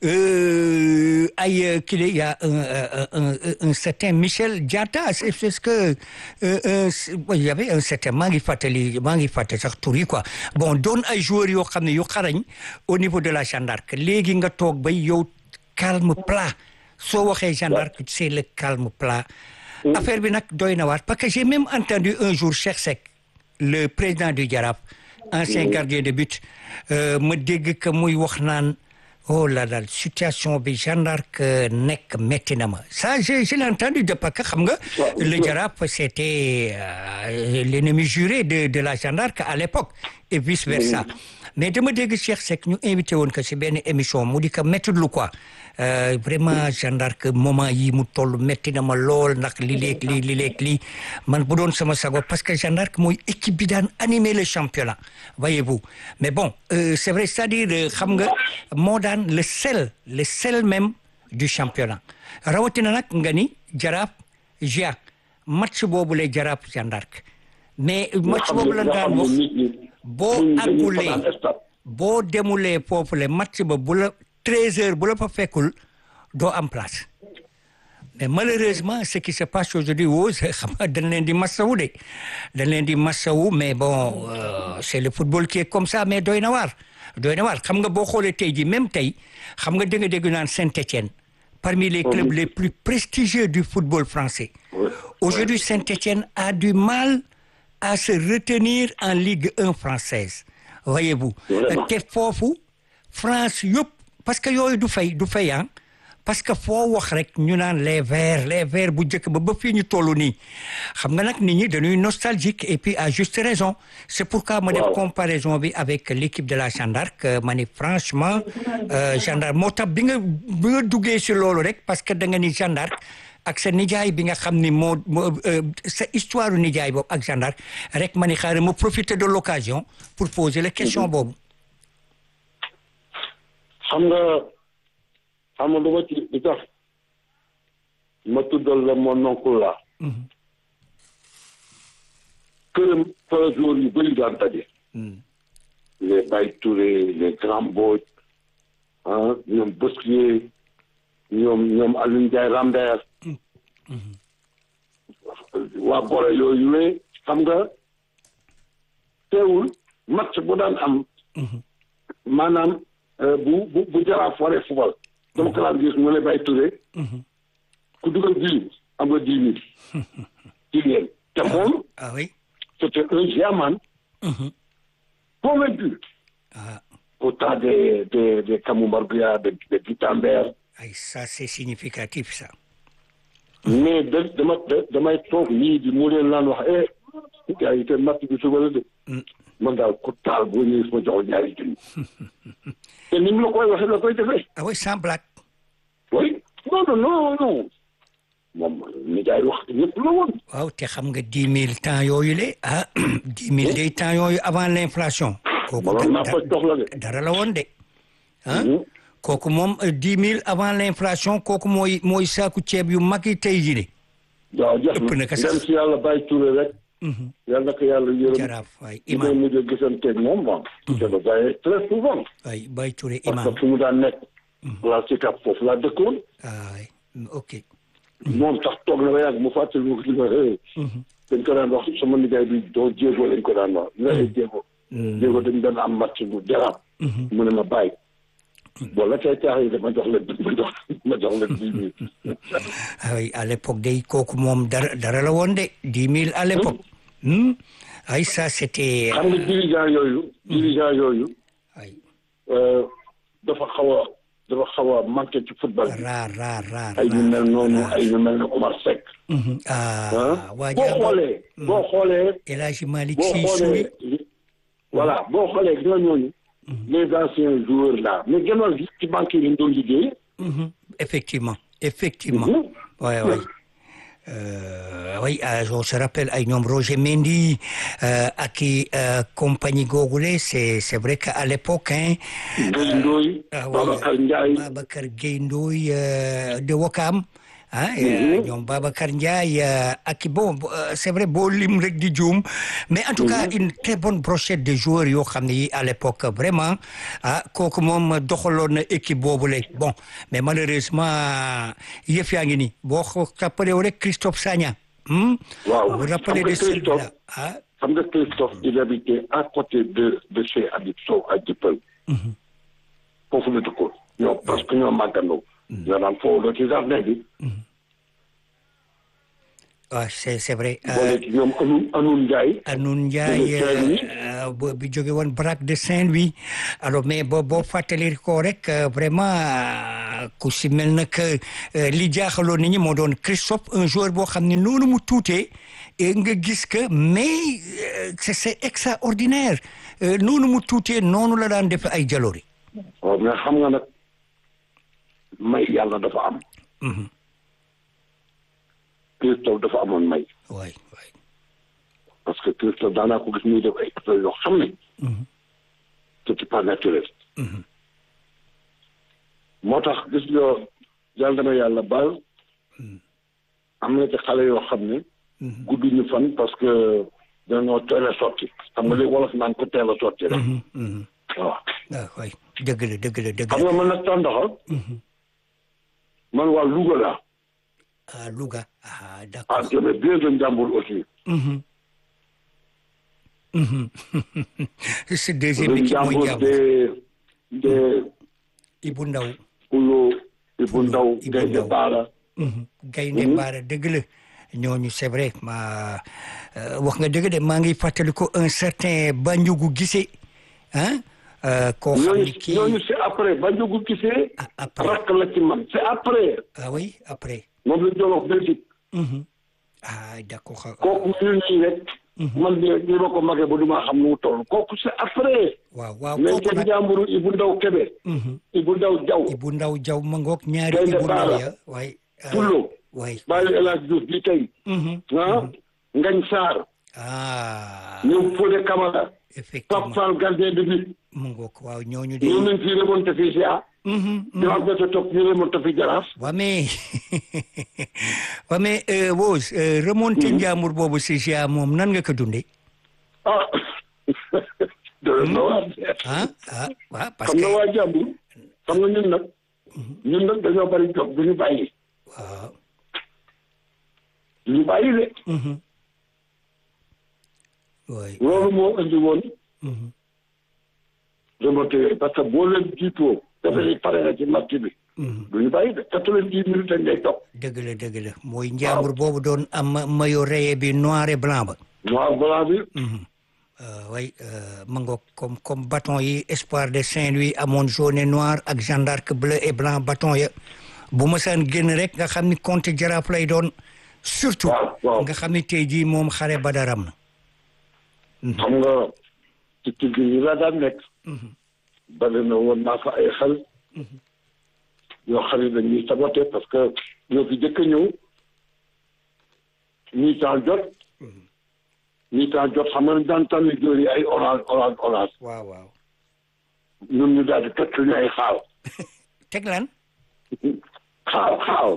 euh, ay kii la y a un, un, un, un certain Michel Diatta c'est c'est ce que euh, euh, il y avait un certain maa ngi fàttali maa ngi fàttali sax tur yi quoi bon doon ay joueurs yoo xam ne yu xarañ au niveau de la Jeanne d'Arc léegi nga toog bay yow calme plat soo waxee Jeanne d'Arc c'est le calme plat affaire bi nag doy na waar parce que j'ai même entendu un jour Cheikh Seck le président du Jaraaf ancien gardien de but euh, ma dégg que muy wax naan oh là là situation bi Jeanne d'Arc nekk métti na ma ça je je l'ai entendu de parce que xam nga le Jaraaf c'était euh, l'ennemi juré de de la Jeanne d'Arc à l'époque et vice versa mais dama dégg Cheikh Seck ñu invité woon ko ci benn émission mu di ko métti lu quoi Euh, vraiment Jeanne d'Arc moment yi mu toll métti na ma lool ndax li léeg lii li léeg lii man bu doon sama sago parce que Jeanne d'Arc mooy équipe bi daan animer le championnat voyez-vous mais bon euh, c'est vrai c'est-à-dire xam nga moo daan le sel le sel même du championnat rawatina nag nga ni Jaraaf Gia match boobu la Jaraaf Jeanne d'Arc mais match boobu la daan wax boo àggulee boo demulee foofu le match ba bu la treize heures bu la fa fekkul doo am place mais malheureusement ce qui se passe aujourd'hui woo xam nga dañ leen di massawu de dañ leen di massawu mais bon euh, c'est le football qui est comme ça mais doy na waar doy na waar xam nga boo xoolee tey ji même tey xam nga dégg nga dégg naan Saint-Étienne parmi les clubs les plus prestigieux du football français aujourd'hui Saint-Étienne a du mal à se retenir en Ligue 1 française voyez-vous te foofu France yëpp parce que yooyu du fay du fay ah parce que foo wax rek ñu naan les verts les verts bu njëkk ba ba fii ñu toll nii xam nga nag nit ñi dañuy nostalgique et puis à juste raison c'est pourquoi ma def comparaison bi avec l'équipe de la Jeanne d'Arc ma ni franchement Jeanne d'Arc moo tax bi nga bi nga duggee si loolu rek parce que da nga ni Jeanne d'Arc ak sa nijaay bi nga xam ni moo sa histoire nijaay boobu ak Jeanne d'Arc rek ma ni xaaral ma profiter de l'occasion pour poser la question boobu xam nga xam nga dama ci di tax ma tuddal la mon oncle la këram fa jour yu bëri daan daje les Baye Touré les Grand Mbodj ah ñoom Bosquier ñoom ñoom Alioune Ndiaye Ramdaer waa Bore yooyu ne xam nga teewul match bu daan am maanaam bu bu bu jaraaf waree fubal dama ko daan gis mu ne Baye Touré ku dugal bii am nga dix mille jigéen te moom ah oui c'était un diamant convaincu ah autant des des des Kamoumbarbia de de Guitambert ay ça c'est significatif ça mais da dama damay toog nii di mu leen laan wax eh gars yi te matt bi suba la de man daal ku taal boo ñëwee ma jox ñaari junni te ni mu la koy waxee la koy defee ah oui sans blague oui non non non non moom nijaay wax ñëpp la woon waaw te xam nga dix mille temps yooyu le ah dix mille day temps yooyu avant l'inflation kooku manoon naa fa jox la de dara la woon de ah kooku moom dix mille avant l'inflation kooku mooy mooy saaku ceeb yu mag yi tey jii de waaw jeex ëpp na na ko sax. dem si yàlla bàyyi Touré rek yàlla na ko yàlla yërëm jaraaf waay li may imam mujj a gisanteeg moom bon je le voyais très souvent waay Baye Touré parce imam que fu mu daan nekk la si kap foofu laa dëkkoon waay ok moom sax toog na ba yàgg mu fàttali mu li ma hee dañ ko daan wax sama nijaay bi doo jéego lañ ko daan wax la ay jéego jéego dañ daan am match bu jaraaf mu ne ma bàyyi bon la kay caax yi dama jox leen ma jox ma jox leen dix mille ah oui à l'époque day kooku moom dara dara la woon de dix mille à l'époque Hmm. ay ça c'était xam nga dirigeant yooyu dirigeant yooyu ay euh, dafa xaw a dafa xaw a manqué ci football bi rare rare rare ay ñu mel noonu rare. ay ñu mel ne Omar Seck Mhm. ah ah waa boo jàmba xoolee boo xoolee El Hadji Malick boo Sy xoolee Souris voilà boo xoolee gis nga ñooñu les anciens joueurs là mais gënoon gi ci banque yi lañ doon liggéey Mhm. effectivement effectivement Mhm. ouais ouais Euh, oui euh, on se rappelle ay ñoom Roger Mendy euh, ak i euh, compagnie googule c'est c'est vrai que à l'époque hein Ndoye Ndoye ah oui, Babacar Ndiaye Babacar Gueye Ndoye euh, de Wakam ah ñoom Babacar Ndiaye ak bon c'est vrai boo lim rek di juum mais en tout cas une très bonne brochette de joueurs yoo xam ne yi à l'époque vraiment ah kooku moom doxaloon na équipe boobu la bon mais malheureusement yëf yaa ngi nii boo ko rappelé wu rek Christophe Sagna. waaw vous rappelez de celui-là ah. xam nga Christophe il habitait à côté de de chez Habib Sow à Dieuppeul. foofu la dëkkoon. ñoo parce que ñoo màggandoo. ñoo daan foofu ci jardin bi. waaw c'est c'est vrai. boole ci ñoom Anoun Anoun Ndiaye. Anoun Ndiaye bi jóge woon Braque de Saint-Louis alors mais boo boo fàttali ko rek vraiment ku si mel na que li jaaxaloon nit ñi moo doon Christophe un joueur boo xam ne noonu mu tuutee nga gis que mais c'est c'est extraordinaire noonu mu tuutee noonu la daan def ay jaloori. waaw mais xam nga nag may yàlla dafa am. Christophe dafa amoon may. waay waay. parce que Christophe daanaa ko gis muy def ay affaires yoo xam ne. c'était pas naturel. moo tax gis nga yàlla dama yàlla baal. am na ci xale yoo xam ne. gudduñu fan parce que dañoo teel a sotti. xam nga léegi wolof naan ko teel a sotti rek. waaw. ah waay dëgg la dëgg la dëgg xam nga man nag tàndaxa. man waa Louga laa. ah Louga ah d'accord. ah j'aimais bien le Njàmbur aussi. c'est deuxième le équipe mooy Njàmbur Njàmbur. de de Ibou Ndaw. Pulo Ibou Ndaw Ibou Gaynde Ndaw. Baara. Gaynde Mbaara dëgg la ñooñu c'est vrai ma wax nga dëgg de maa ngi fàttali ko un certain Bandiougu Gissé ah koo xam ñooñu ni kii ñooñu c'est après ba njugu gisee. Ah, après. rakk la ci man c'est après. ah oui après moom la ñu doon wax Belgique. Mhm. ah d'accord xa- kooku ñun ñii rek. man de li ma ko magee ba du ma xam nu mu toll kooku c'est après. waaw waaw mais kooku ca nag Njàmbur Ibou Ndaw Kébé. Mhm. Ibou Ndaw Jaw. Ibou Ndaw Jaw ma ngoog ñaari Gaynde Ibou Ndaw Baara. ya waay ah, Pulo. waay Baye El Hadj Diouf bi tey. Mhm. ah Ngañ Sarr. ah ñoom Fodé Camara. effectivement Pape Fall gardien de but. mu ngoog waaw ñooñu de ñoo nañ fi remonté fii si ah. Mhm, mhm. ñu am bët topp ñu remonté fi Jaraaf. waa mais waa mais euh, Wos euh, remonté Njàmbur boobu si GA moom nan nga ko dundee ah. doy na waar. ah ah waaw parce xam que nga waa jàmbur xam nga ñun nag ñun nag dañoo bari jog du ñu bàyyi waaw du ñu bàyyi de mhm. waay loolu moo indi woon mhm. remonté yooyu parce que boo leen jiitoo dafa ni pare na ci match bi Mhm. du ñu bàyyi de quatre-vingt-dix minutes dañ lay toog dëgg la dëgg la mooy Njàmbur boobu doon am maillot rayé bi noir et blanc ba noir blanc bi Mhm. Euh, way euh, ma ngoog comme comme bâton yi Espoir de Saint-Louis amoon jaune et noir ak Jeanne d'Arc bleu et blanc bâton ya bu ma saan génn rek nga xam ni compte jaraaf lay doon surtout waaw waaw nga xam ni tey jii moom xare badaram na xam nga ci tigg yi la daan nekk bari na woon naa fa ay xel yoo xam ne dañuy saboté parce que ñoo fi jëkk a ñëw ñii temps jot ñii temps jot xam nga daan tànn jóor yi ay orange orange orange waaw waaw ñun ñu daal di teg suñu ay xaaw teg lan xaaw xaaw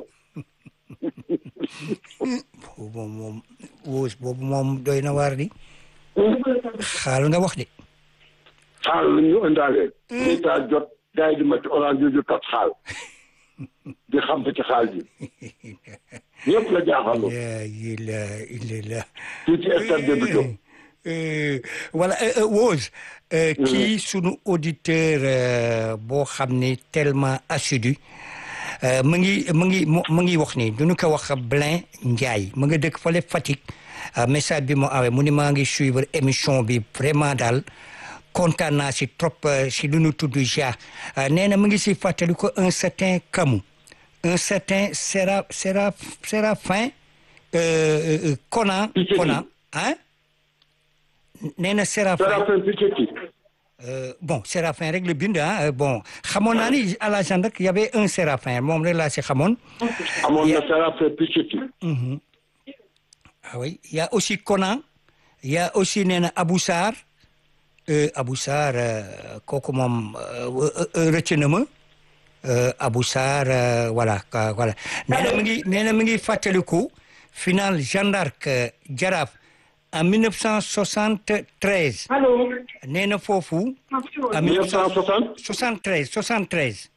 boobu moom moom wóos boobu moom doy na waar di xaal nga wax de xaal la ñu indaalee ñii temps jot gars yi di matti orange yu tot xaal di xam ci xaal bi ñëpp la jaaxaloo la ilaha illallah fii ci stade bi jóg Euh, voilà euh, euh, Wose euh, kii sunu auditeur euh, boo xam ne tellement assidu euh, mu ngi mu ngi mu mu ngi wax ni du ñu ko wax Blin Ndiaye mu nga dëkk fale Fatick euh, message bi mu awee mu ni maa ngi suivre émission bi vraiment daal kontaan naa si trop euh, si lu ñu tudd ja euh, nee na mu ngi si fàttali ko un certain Camus un certain Séra Séra Séraphin euh, euh, Conan Piketty. Conan hein nee na Séraphin Séraphin Piketty Euh, bon Séraphin rek la bind ah euh, bon xamoon naa ni à la gendarme y avait un Séraphin moom rek laa si xamoon. amoon na Ya- Séraphin Piketty ah oui y a aussi Conan y a aussi nee na Abou Sarr euh, Abou Sarr euh, kooku moom euh, euh, euh, rëcc na ma euh, Abou Sarr euh, voilà ka- voilà nee na mi ngi nee na mi ngi fàttaliku final Jeanne d'Arc euh, Jaraaf en 1973 Allô nee na foofu en 1960 73 73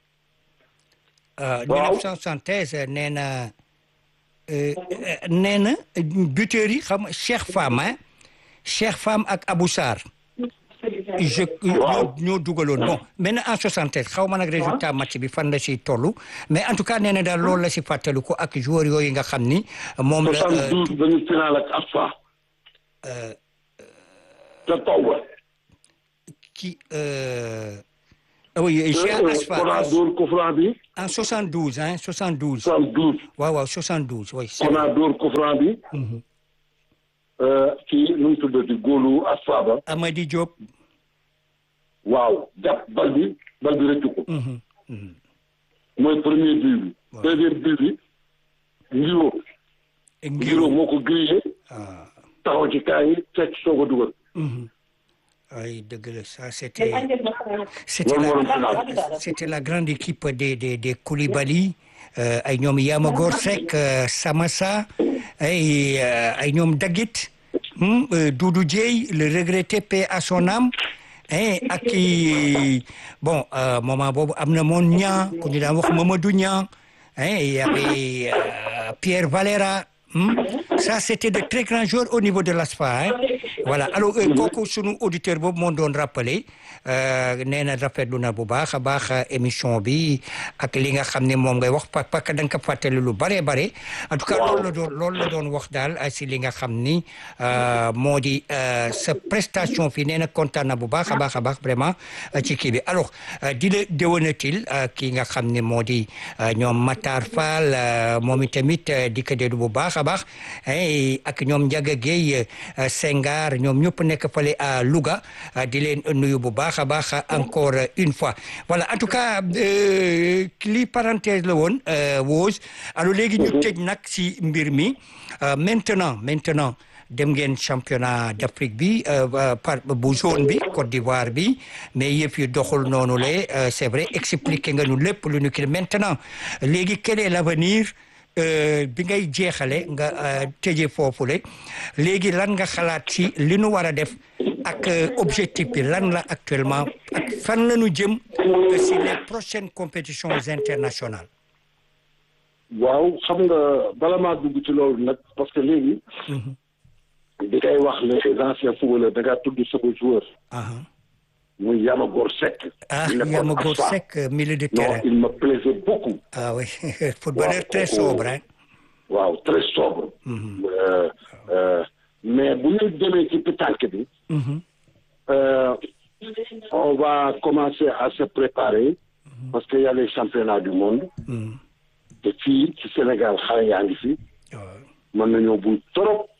euh, Waaw. 1973 nee na euh, euh, nee na buteurs yi xam Cheikh Fam hein Cheikh Fam ak Abou Sarr je ñoo ñoo dugaloon bon maintenant en 73 xaw ma nag résultat match bi fan la si toll mais en tout cas nee na daal loolu la si fàttaliku ak joueurs yooyu nga xam ni moom la euh, 72 dañu final ak ASFA. ca taw ba. ki euh, oui Cheikh Asfa Kona dóor ko franc bi. en 72 hein 72 72. waaw waaw 72 oui c'est Kona dóor ko franc bi. kii nu mu tuddati góolu ASFA ba. Amady Diop waaw jàpp bal bi bal bi rëccu ko. mooy premier but bi. deuxième but bi. Ngiro. Ngiro Ngiro moo ko grillé. taxaw ci kaa yi fekk soog a dugal. ay dëgg la ça c'était Allô c'était loolu moo doon la final. c'était la grande équipe des des des Koulibaly euh, ay ñoom Yamagor Seck euh, Samassa ay euh, ay ñoom Dagit hmm, euh, Doudou Dieye le regretté paix à son âme hein, ak i bon euh, moment boobu am na moon Niang ku ñu daan wax Mamadou Niang hein, il y avait euh, Pierre Valera hmm. ça c'était de très grands joueurs au niveau de l'ASFA hein. voilà alors euh, kooku sunu auditeur boobu moo doon rappelé euh, nee na rafetlu na bu baax a baax euh, émission bi ak li nga xam ne moom ngay wax pa parce que da nga ko fàttali lu bare bare en tout cas loolu la doon loolu la doon wax daal euh, si li nga xam ni euh, moo di euh, sa prestation fii nee na kontaan na bu baax a baax a baax vraiment euh, ci kii bi alors euh, di la déwénatil euh, ki nga xam ne moo di euh, ñoom Matar Fall euh, moom itamit euh, di ko déglu bu baax a baax hein, ak ñoom Ndiaga Gueye euh, Senghar ñoom ñëpp nekk fale à Louga euh, di leen nuyu bu baax a baax encore euh, une fois voilà en tout cas euh, lii parenthèse la woon euh, Wose alors léegi ñu tëj nag si mbir mi euh, maintenant maintenant dem ngeen championnat d'Afrique bi euh, euh, par bu zone bi Côte d'Ivoire bi mais yëf yi doxul noonu le euh, c'est vrai expliqué nga ñu lépp lu ñu kii maintenant léegi quel est l'avenir euh, bi ngay jeexale nga euh, tëje foofule léegi lan nga xalaat ci li nu war a def ak euh, objectif bi lan la actuellement ak fan la ñu jëm euh, si les prochaines compétitions internationales waaw xam nga bala maa dugg ci loolu nag parce que léegi. di koy wax les anciens footballeurs da ngaa tudd sama joueur. aha muy Yamagor Seck. ah il nekkoon Yamagor ASFA. Seck euh, milieu de non terrain il me plaisait beaucoup. ah oui footballeur Waaw, très kooku- sobre hein waaw très sobre. Euh, euh, mais bu ñu demee ci pétanque bi. Mhm. euh, on va commencer à se préparer. parce que y a les championnats du monde. Mhm. te fii ci Sénégal xale yaa ngi fi. waaw mën nañoo buy trop.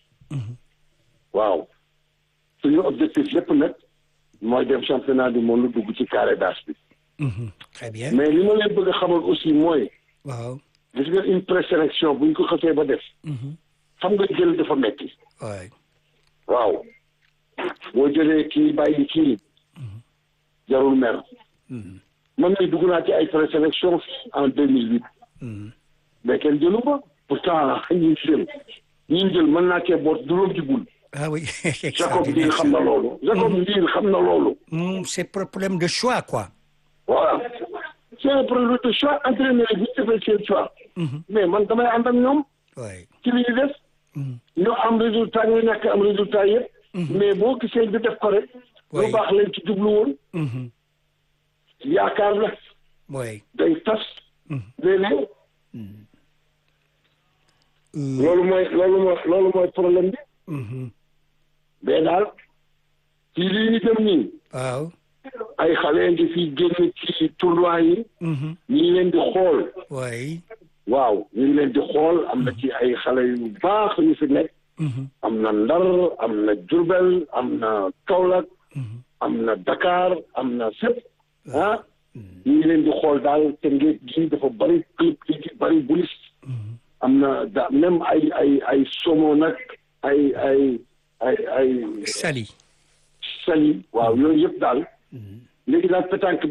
waaw suñu objectif lépp nag mooy dem championnat du monde dugg ci carré d'as bi. Mhm. très bien mais li ma leen bëgg a xamal aussi mooy waaw gis nga une présélection buñ ko xasee ba def. Mhm. xam nga jël dafa metti waay waaw boo jëlee kii bàyyi kii jarul mer. man mii dugg naa ci ay présélection en deux mille huit. Mhm. mais kenn jëlu ma pourtant ñi jël ñi jël mën naa cee boot juróom ci bul. ah oui Jacob Ndiir xam na loolu. Jacob Ndiir xam na loolu. Mm, c'est pro- problème de choix quoi voilà c'est un problème de choix entraîneur yi bu ñu defee seen choix. mais man damay ànd ak ñoom waay ci li ñu def. ñu am résultat ñu ñàkk am résultat yëpp. mais boo gisee ñu def ko rek. Oui. lu baax lañ ci jublu woon. Mhm. yaakaar la waay day tas. léeg-léeg. loolu mooy loolu mooy loolu mooy problème bi. Mhm. mais daal ci lii ñu dem nii waaw ay xale ngi fi génn ci tournoi yi. Mhm. ñu ngi leen di xool. waay waaw ñu ngi leen di xool am na ci ay xale yu baax yu fi nekk. Mhm. am na Ndar am na Diourbel am na Kaolack. am na Dakar am na fépp. ah ñu ngi leen di xool daal te ngeen gi dafa bari club yi ci bari bulis. am na da même ay ay ay Somo nag ay ay ay ay Sali Saly waaw yooyu yëpp daal. léegi daal pétanque bi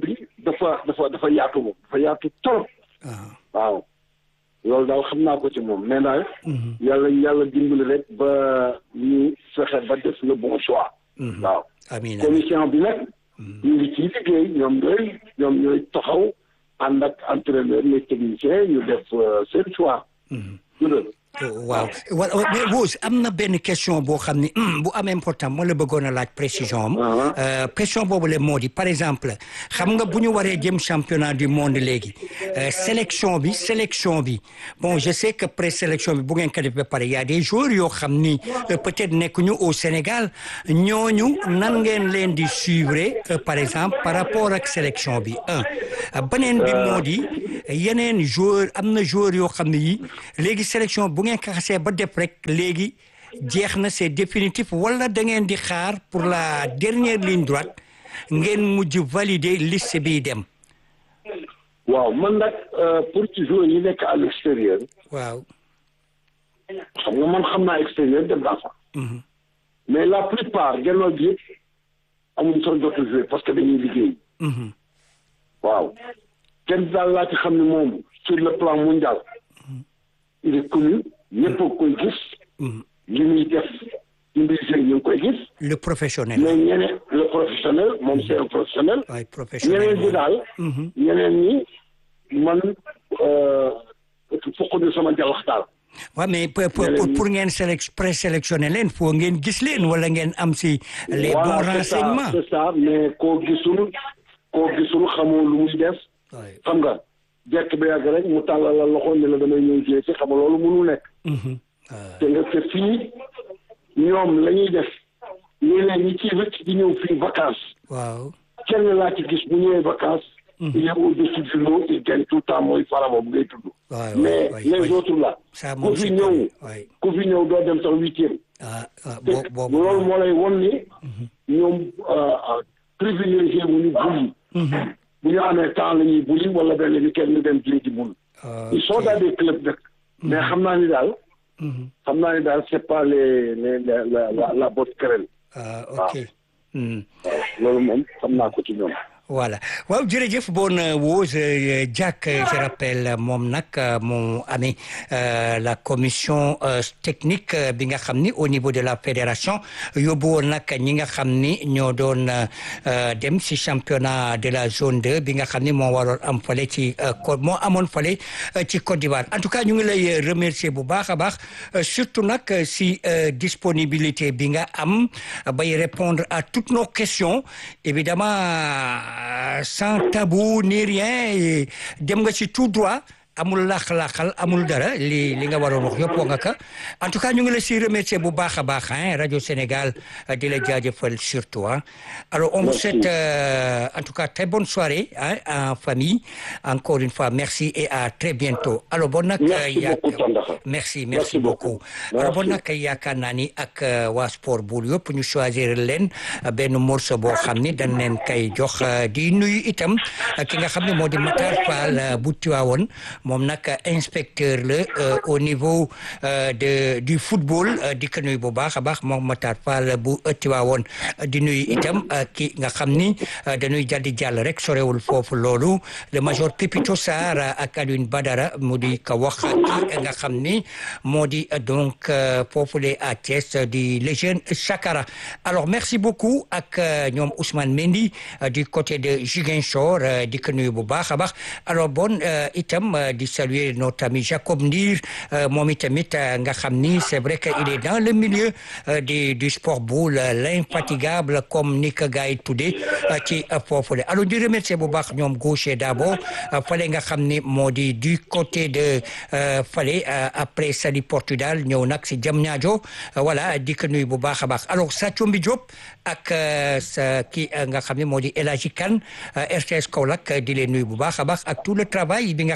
dafa dafa dafa yaatu moom dafa yaatu trop waaw loolu daal xam naa ko ci moom mais daal yàlla yàlla dimbali rek ba ñu fexe ba def le bon choix waaw amiin commission bi nag ñu ngi ciy liggéey ñoom ñooy ñoom ñooy taxaw ànd ak entraîneur les techniciens ñu def seen choix waaw wa mais Wose am na benn question boo xam ni bu am important moo la bëggoon a laaj précision am question boobu le moo di par exemple xam nga bu ñu waree jëm championnat du monde léegi sélection bi sélection bi bon je sais que présélection bi bu ngeen ko def ba pare y a des joueurs yoo xam ni peut-être nekkuñu au Sénégal ñooñu nan ngeen leen di suivre par exemple par rapport ak sélection bi un beneen bi moo di yeneen joueur am na joueur yoo xam ne yi léegi sélection bu ngeen ko xasee ba def rek léegi jeex na c'est définitif wala da ngeen di xaar pour la dernière ligne droite ngeen mujj valider liste bi dem. waaw man nag pour ci joueurs yi nekk à l'extérieur. waaw. xam nga man xam naa extérieur dem naa fa. mais la plupart gannaaw bi yëpp amuñ sax jotu jouer parce que dañuy liggéey. waaw kenn daal laa ci xam ne moom sur le plan mondial. il est connu ñëpp a koy gis. li muy def ci mbir ñu ngi koy gis. le professionnel. mais ñeneen le professionnel moom c'est un professionnel. waay professionnel ñeneen ñi daal. ñeneen ñi man fokk ñu sama jalax daal. waaw mais pour pour ngeen sélec présélectionné leen foo ngeen gis leen wala ngeen am si. les bons renseignements c'est ça mais koo gisul koo gisul xamoo lu muy def. xam nga. jekk ba yàgg rek mu tàllal la loxo ne la damay ñëw jiyee ci xam nga loolu mënul nekk. te nga te fii ñoom la ñuy def léeg-léeg ñi ciy rëcc di ñëw fii vacances. waaw kenn laa ci gis bu ñëwee vacances. il est au-dessus du lot il gagne tout le temps mooy farama bu ngay tudd. mais les autres là. ku fi ñëw ku fi ñëw doo dem sax huitième. ah ah te boobu loolu moo lay won ni. ñoom privilégié wu ñu bul bu ñu amee temps la ñuy buli wala benn bi kenn ñu dem jëli ji bul. ils sont dans des clubs nag. mais xam naa ni daal. xam naa ni daal c'est pas les les la la la bonne querelle. ah ok. loolu moom xam naa ko ci ñoom. voilà waaw jërëjëf bon Wose Diack je rappelle moom nag moo amee la commission technique bi nga xam ni au niveau de la fédération yóbbu woon nag ñi nga xam ni ñoo doon dem si championnat de la zone 2 bi nga xam ni moo waroon am fale ci moo amoon fale ci Côte d'Ivoire en tout cas ñu ngi lay remercier bu baax a baax surtout nag si disponibilité bi nga am bay répondre à toutes nos questions évidemment sans tabou ni rien dem nga ci tout droit amul laax-laaxal amul dara li li nga waroon wax yëpp wax nga ka en tout cas ñu ngi la si remercier bu baax a baax hein rajo Sénégal di la jaajëfal surtout hein alors on vous souhaite en tout cas très bonne soirée hein en famille encore une fois merci et à très bientôt alors bon nag merci merci beaucoup alors bon nag yaakaar naa ni ak waa sport bool yëpp ñu choisir leen benn morceau boo xam ni dañ leen kay jox di nuyu itam ki nga xam ne moo di Matar Fall bu Tiwaawoon moom nag inspecteur la au niveau de du football di ko nuyu bu baax a baax moom Matar Fall bu Tiwaawoon di nuyu itam ki nga xam ni dañuy jàddi jàll rek sorewul foofu loolu le major Pipito Sarr ak Alioune Badara mu di ko wax ki nga xam ni moo di donc foofu le à Thiès di le jeune Chakara alors merci beaucoup ak ñoom Ousmane Mendy du côté de Ziguinchor di ko nuyu bu baax a baax alors bon itam di saluer notre ami Jacob Ndir moom itamit nga xam ni c'est vrai que il est dans le milieu du du sport boule l'infatigable comme ni ko gars yi tuddee ci foofule alors di remercier bu baax ñoom gaucher d'abord fale nga xam ni moo di du côté de fale après Saly Portudal ñëw nag si Diamniadio voilà di ko nuyu bu baax a baax alors Sathioumbi Diop ak sa ki nga xam ne moo di El Hadji Kane RTS Kaolack di leen nuyu bu baax a baax ak tout le travail bi nga xam ni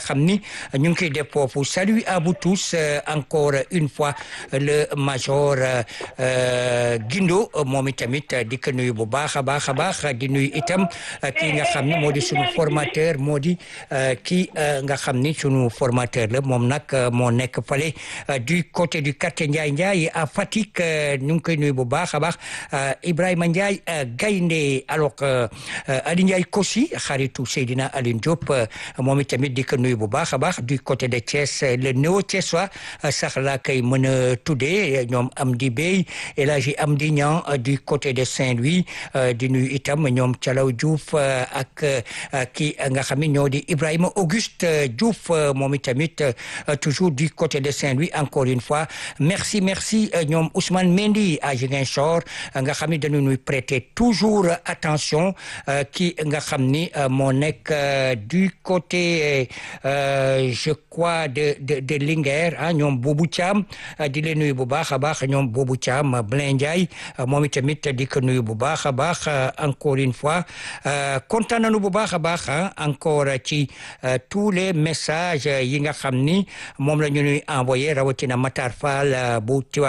ñu ngi koy def foofu salut à vous tous encore une fois le major Guindo moom itamit di ko nuyu bu baax a baax a baax di nuyu itam kii nga xam ni moo di sunu formateur moo di kii nga xam ni sunu formateur la moom nag moo nekk fale du côté du quartier Ndiaye Ndiaye à Fatick ñu ngi koy nuyu bu baax a baax Ibrahima Ndiaye gaynde alors Ali Ndiaye Kossi xaritu Seydina Aline Diop moom itamit di ko nuyu bu baax a baax du côté de Thiès le néo Thiessois sax laa koy mën a tuddee ñoom Amdi Bey El Hadji Amdi Niang du côté de Saint-Louis di nuyu itam ñoom Calaw Diouf ak kii nga xam ne ñoo di Ibrahima Auguste Diouf moom itamit toujours du côté de Saint-Louis encore une fois merci merci ñoom Ousmane Mendy à Ziguinchor nga xam ne dañu ñuy prêter toujours attention ki nga xam ni moo nekk du côté je crois de de de Linguère ah ñoom Boubou Thiam di leen nuyu bu baax a baax ñoom Boubou Thiam Blin Ndiaye moom itamit di ko nuyu bu baax a baax encore une fois kontaan nañu bu baax a baax encore ci tous les messages yi nga xam ni moom la ñu ñuy envoyé rawatina Matar Fall bu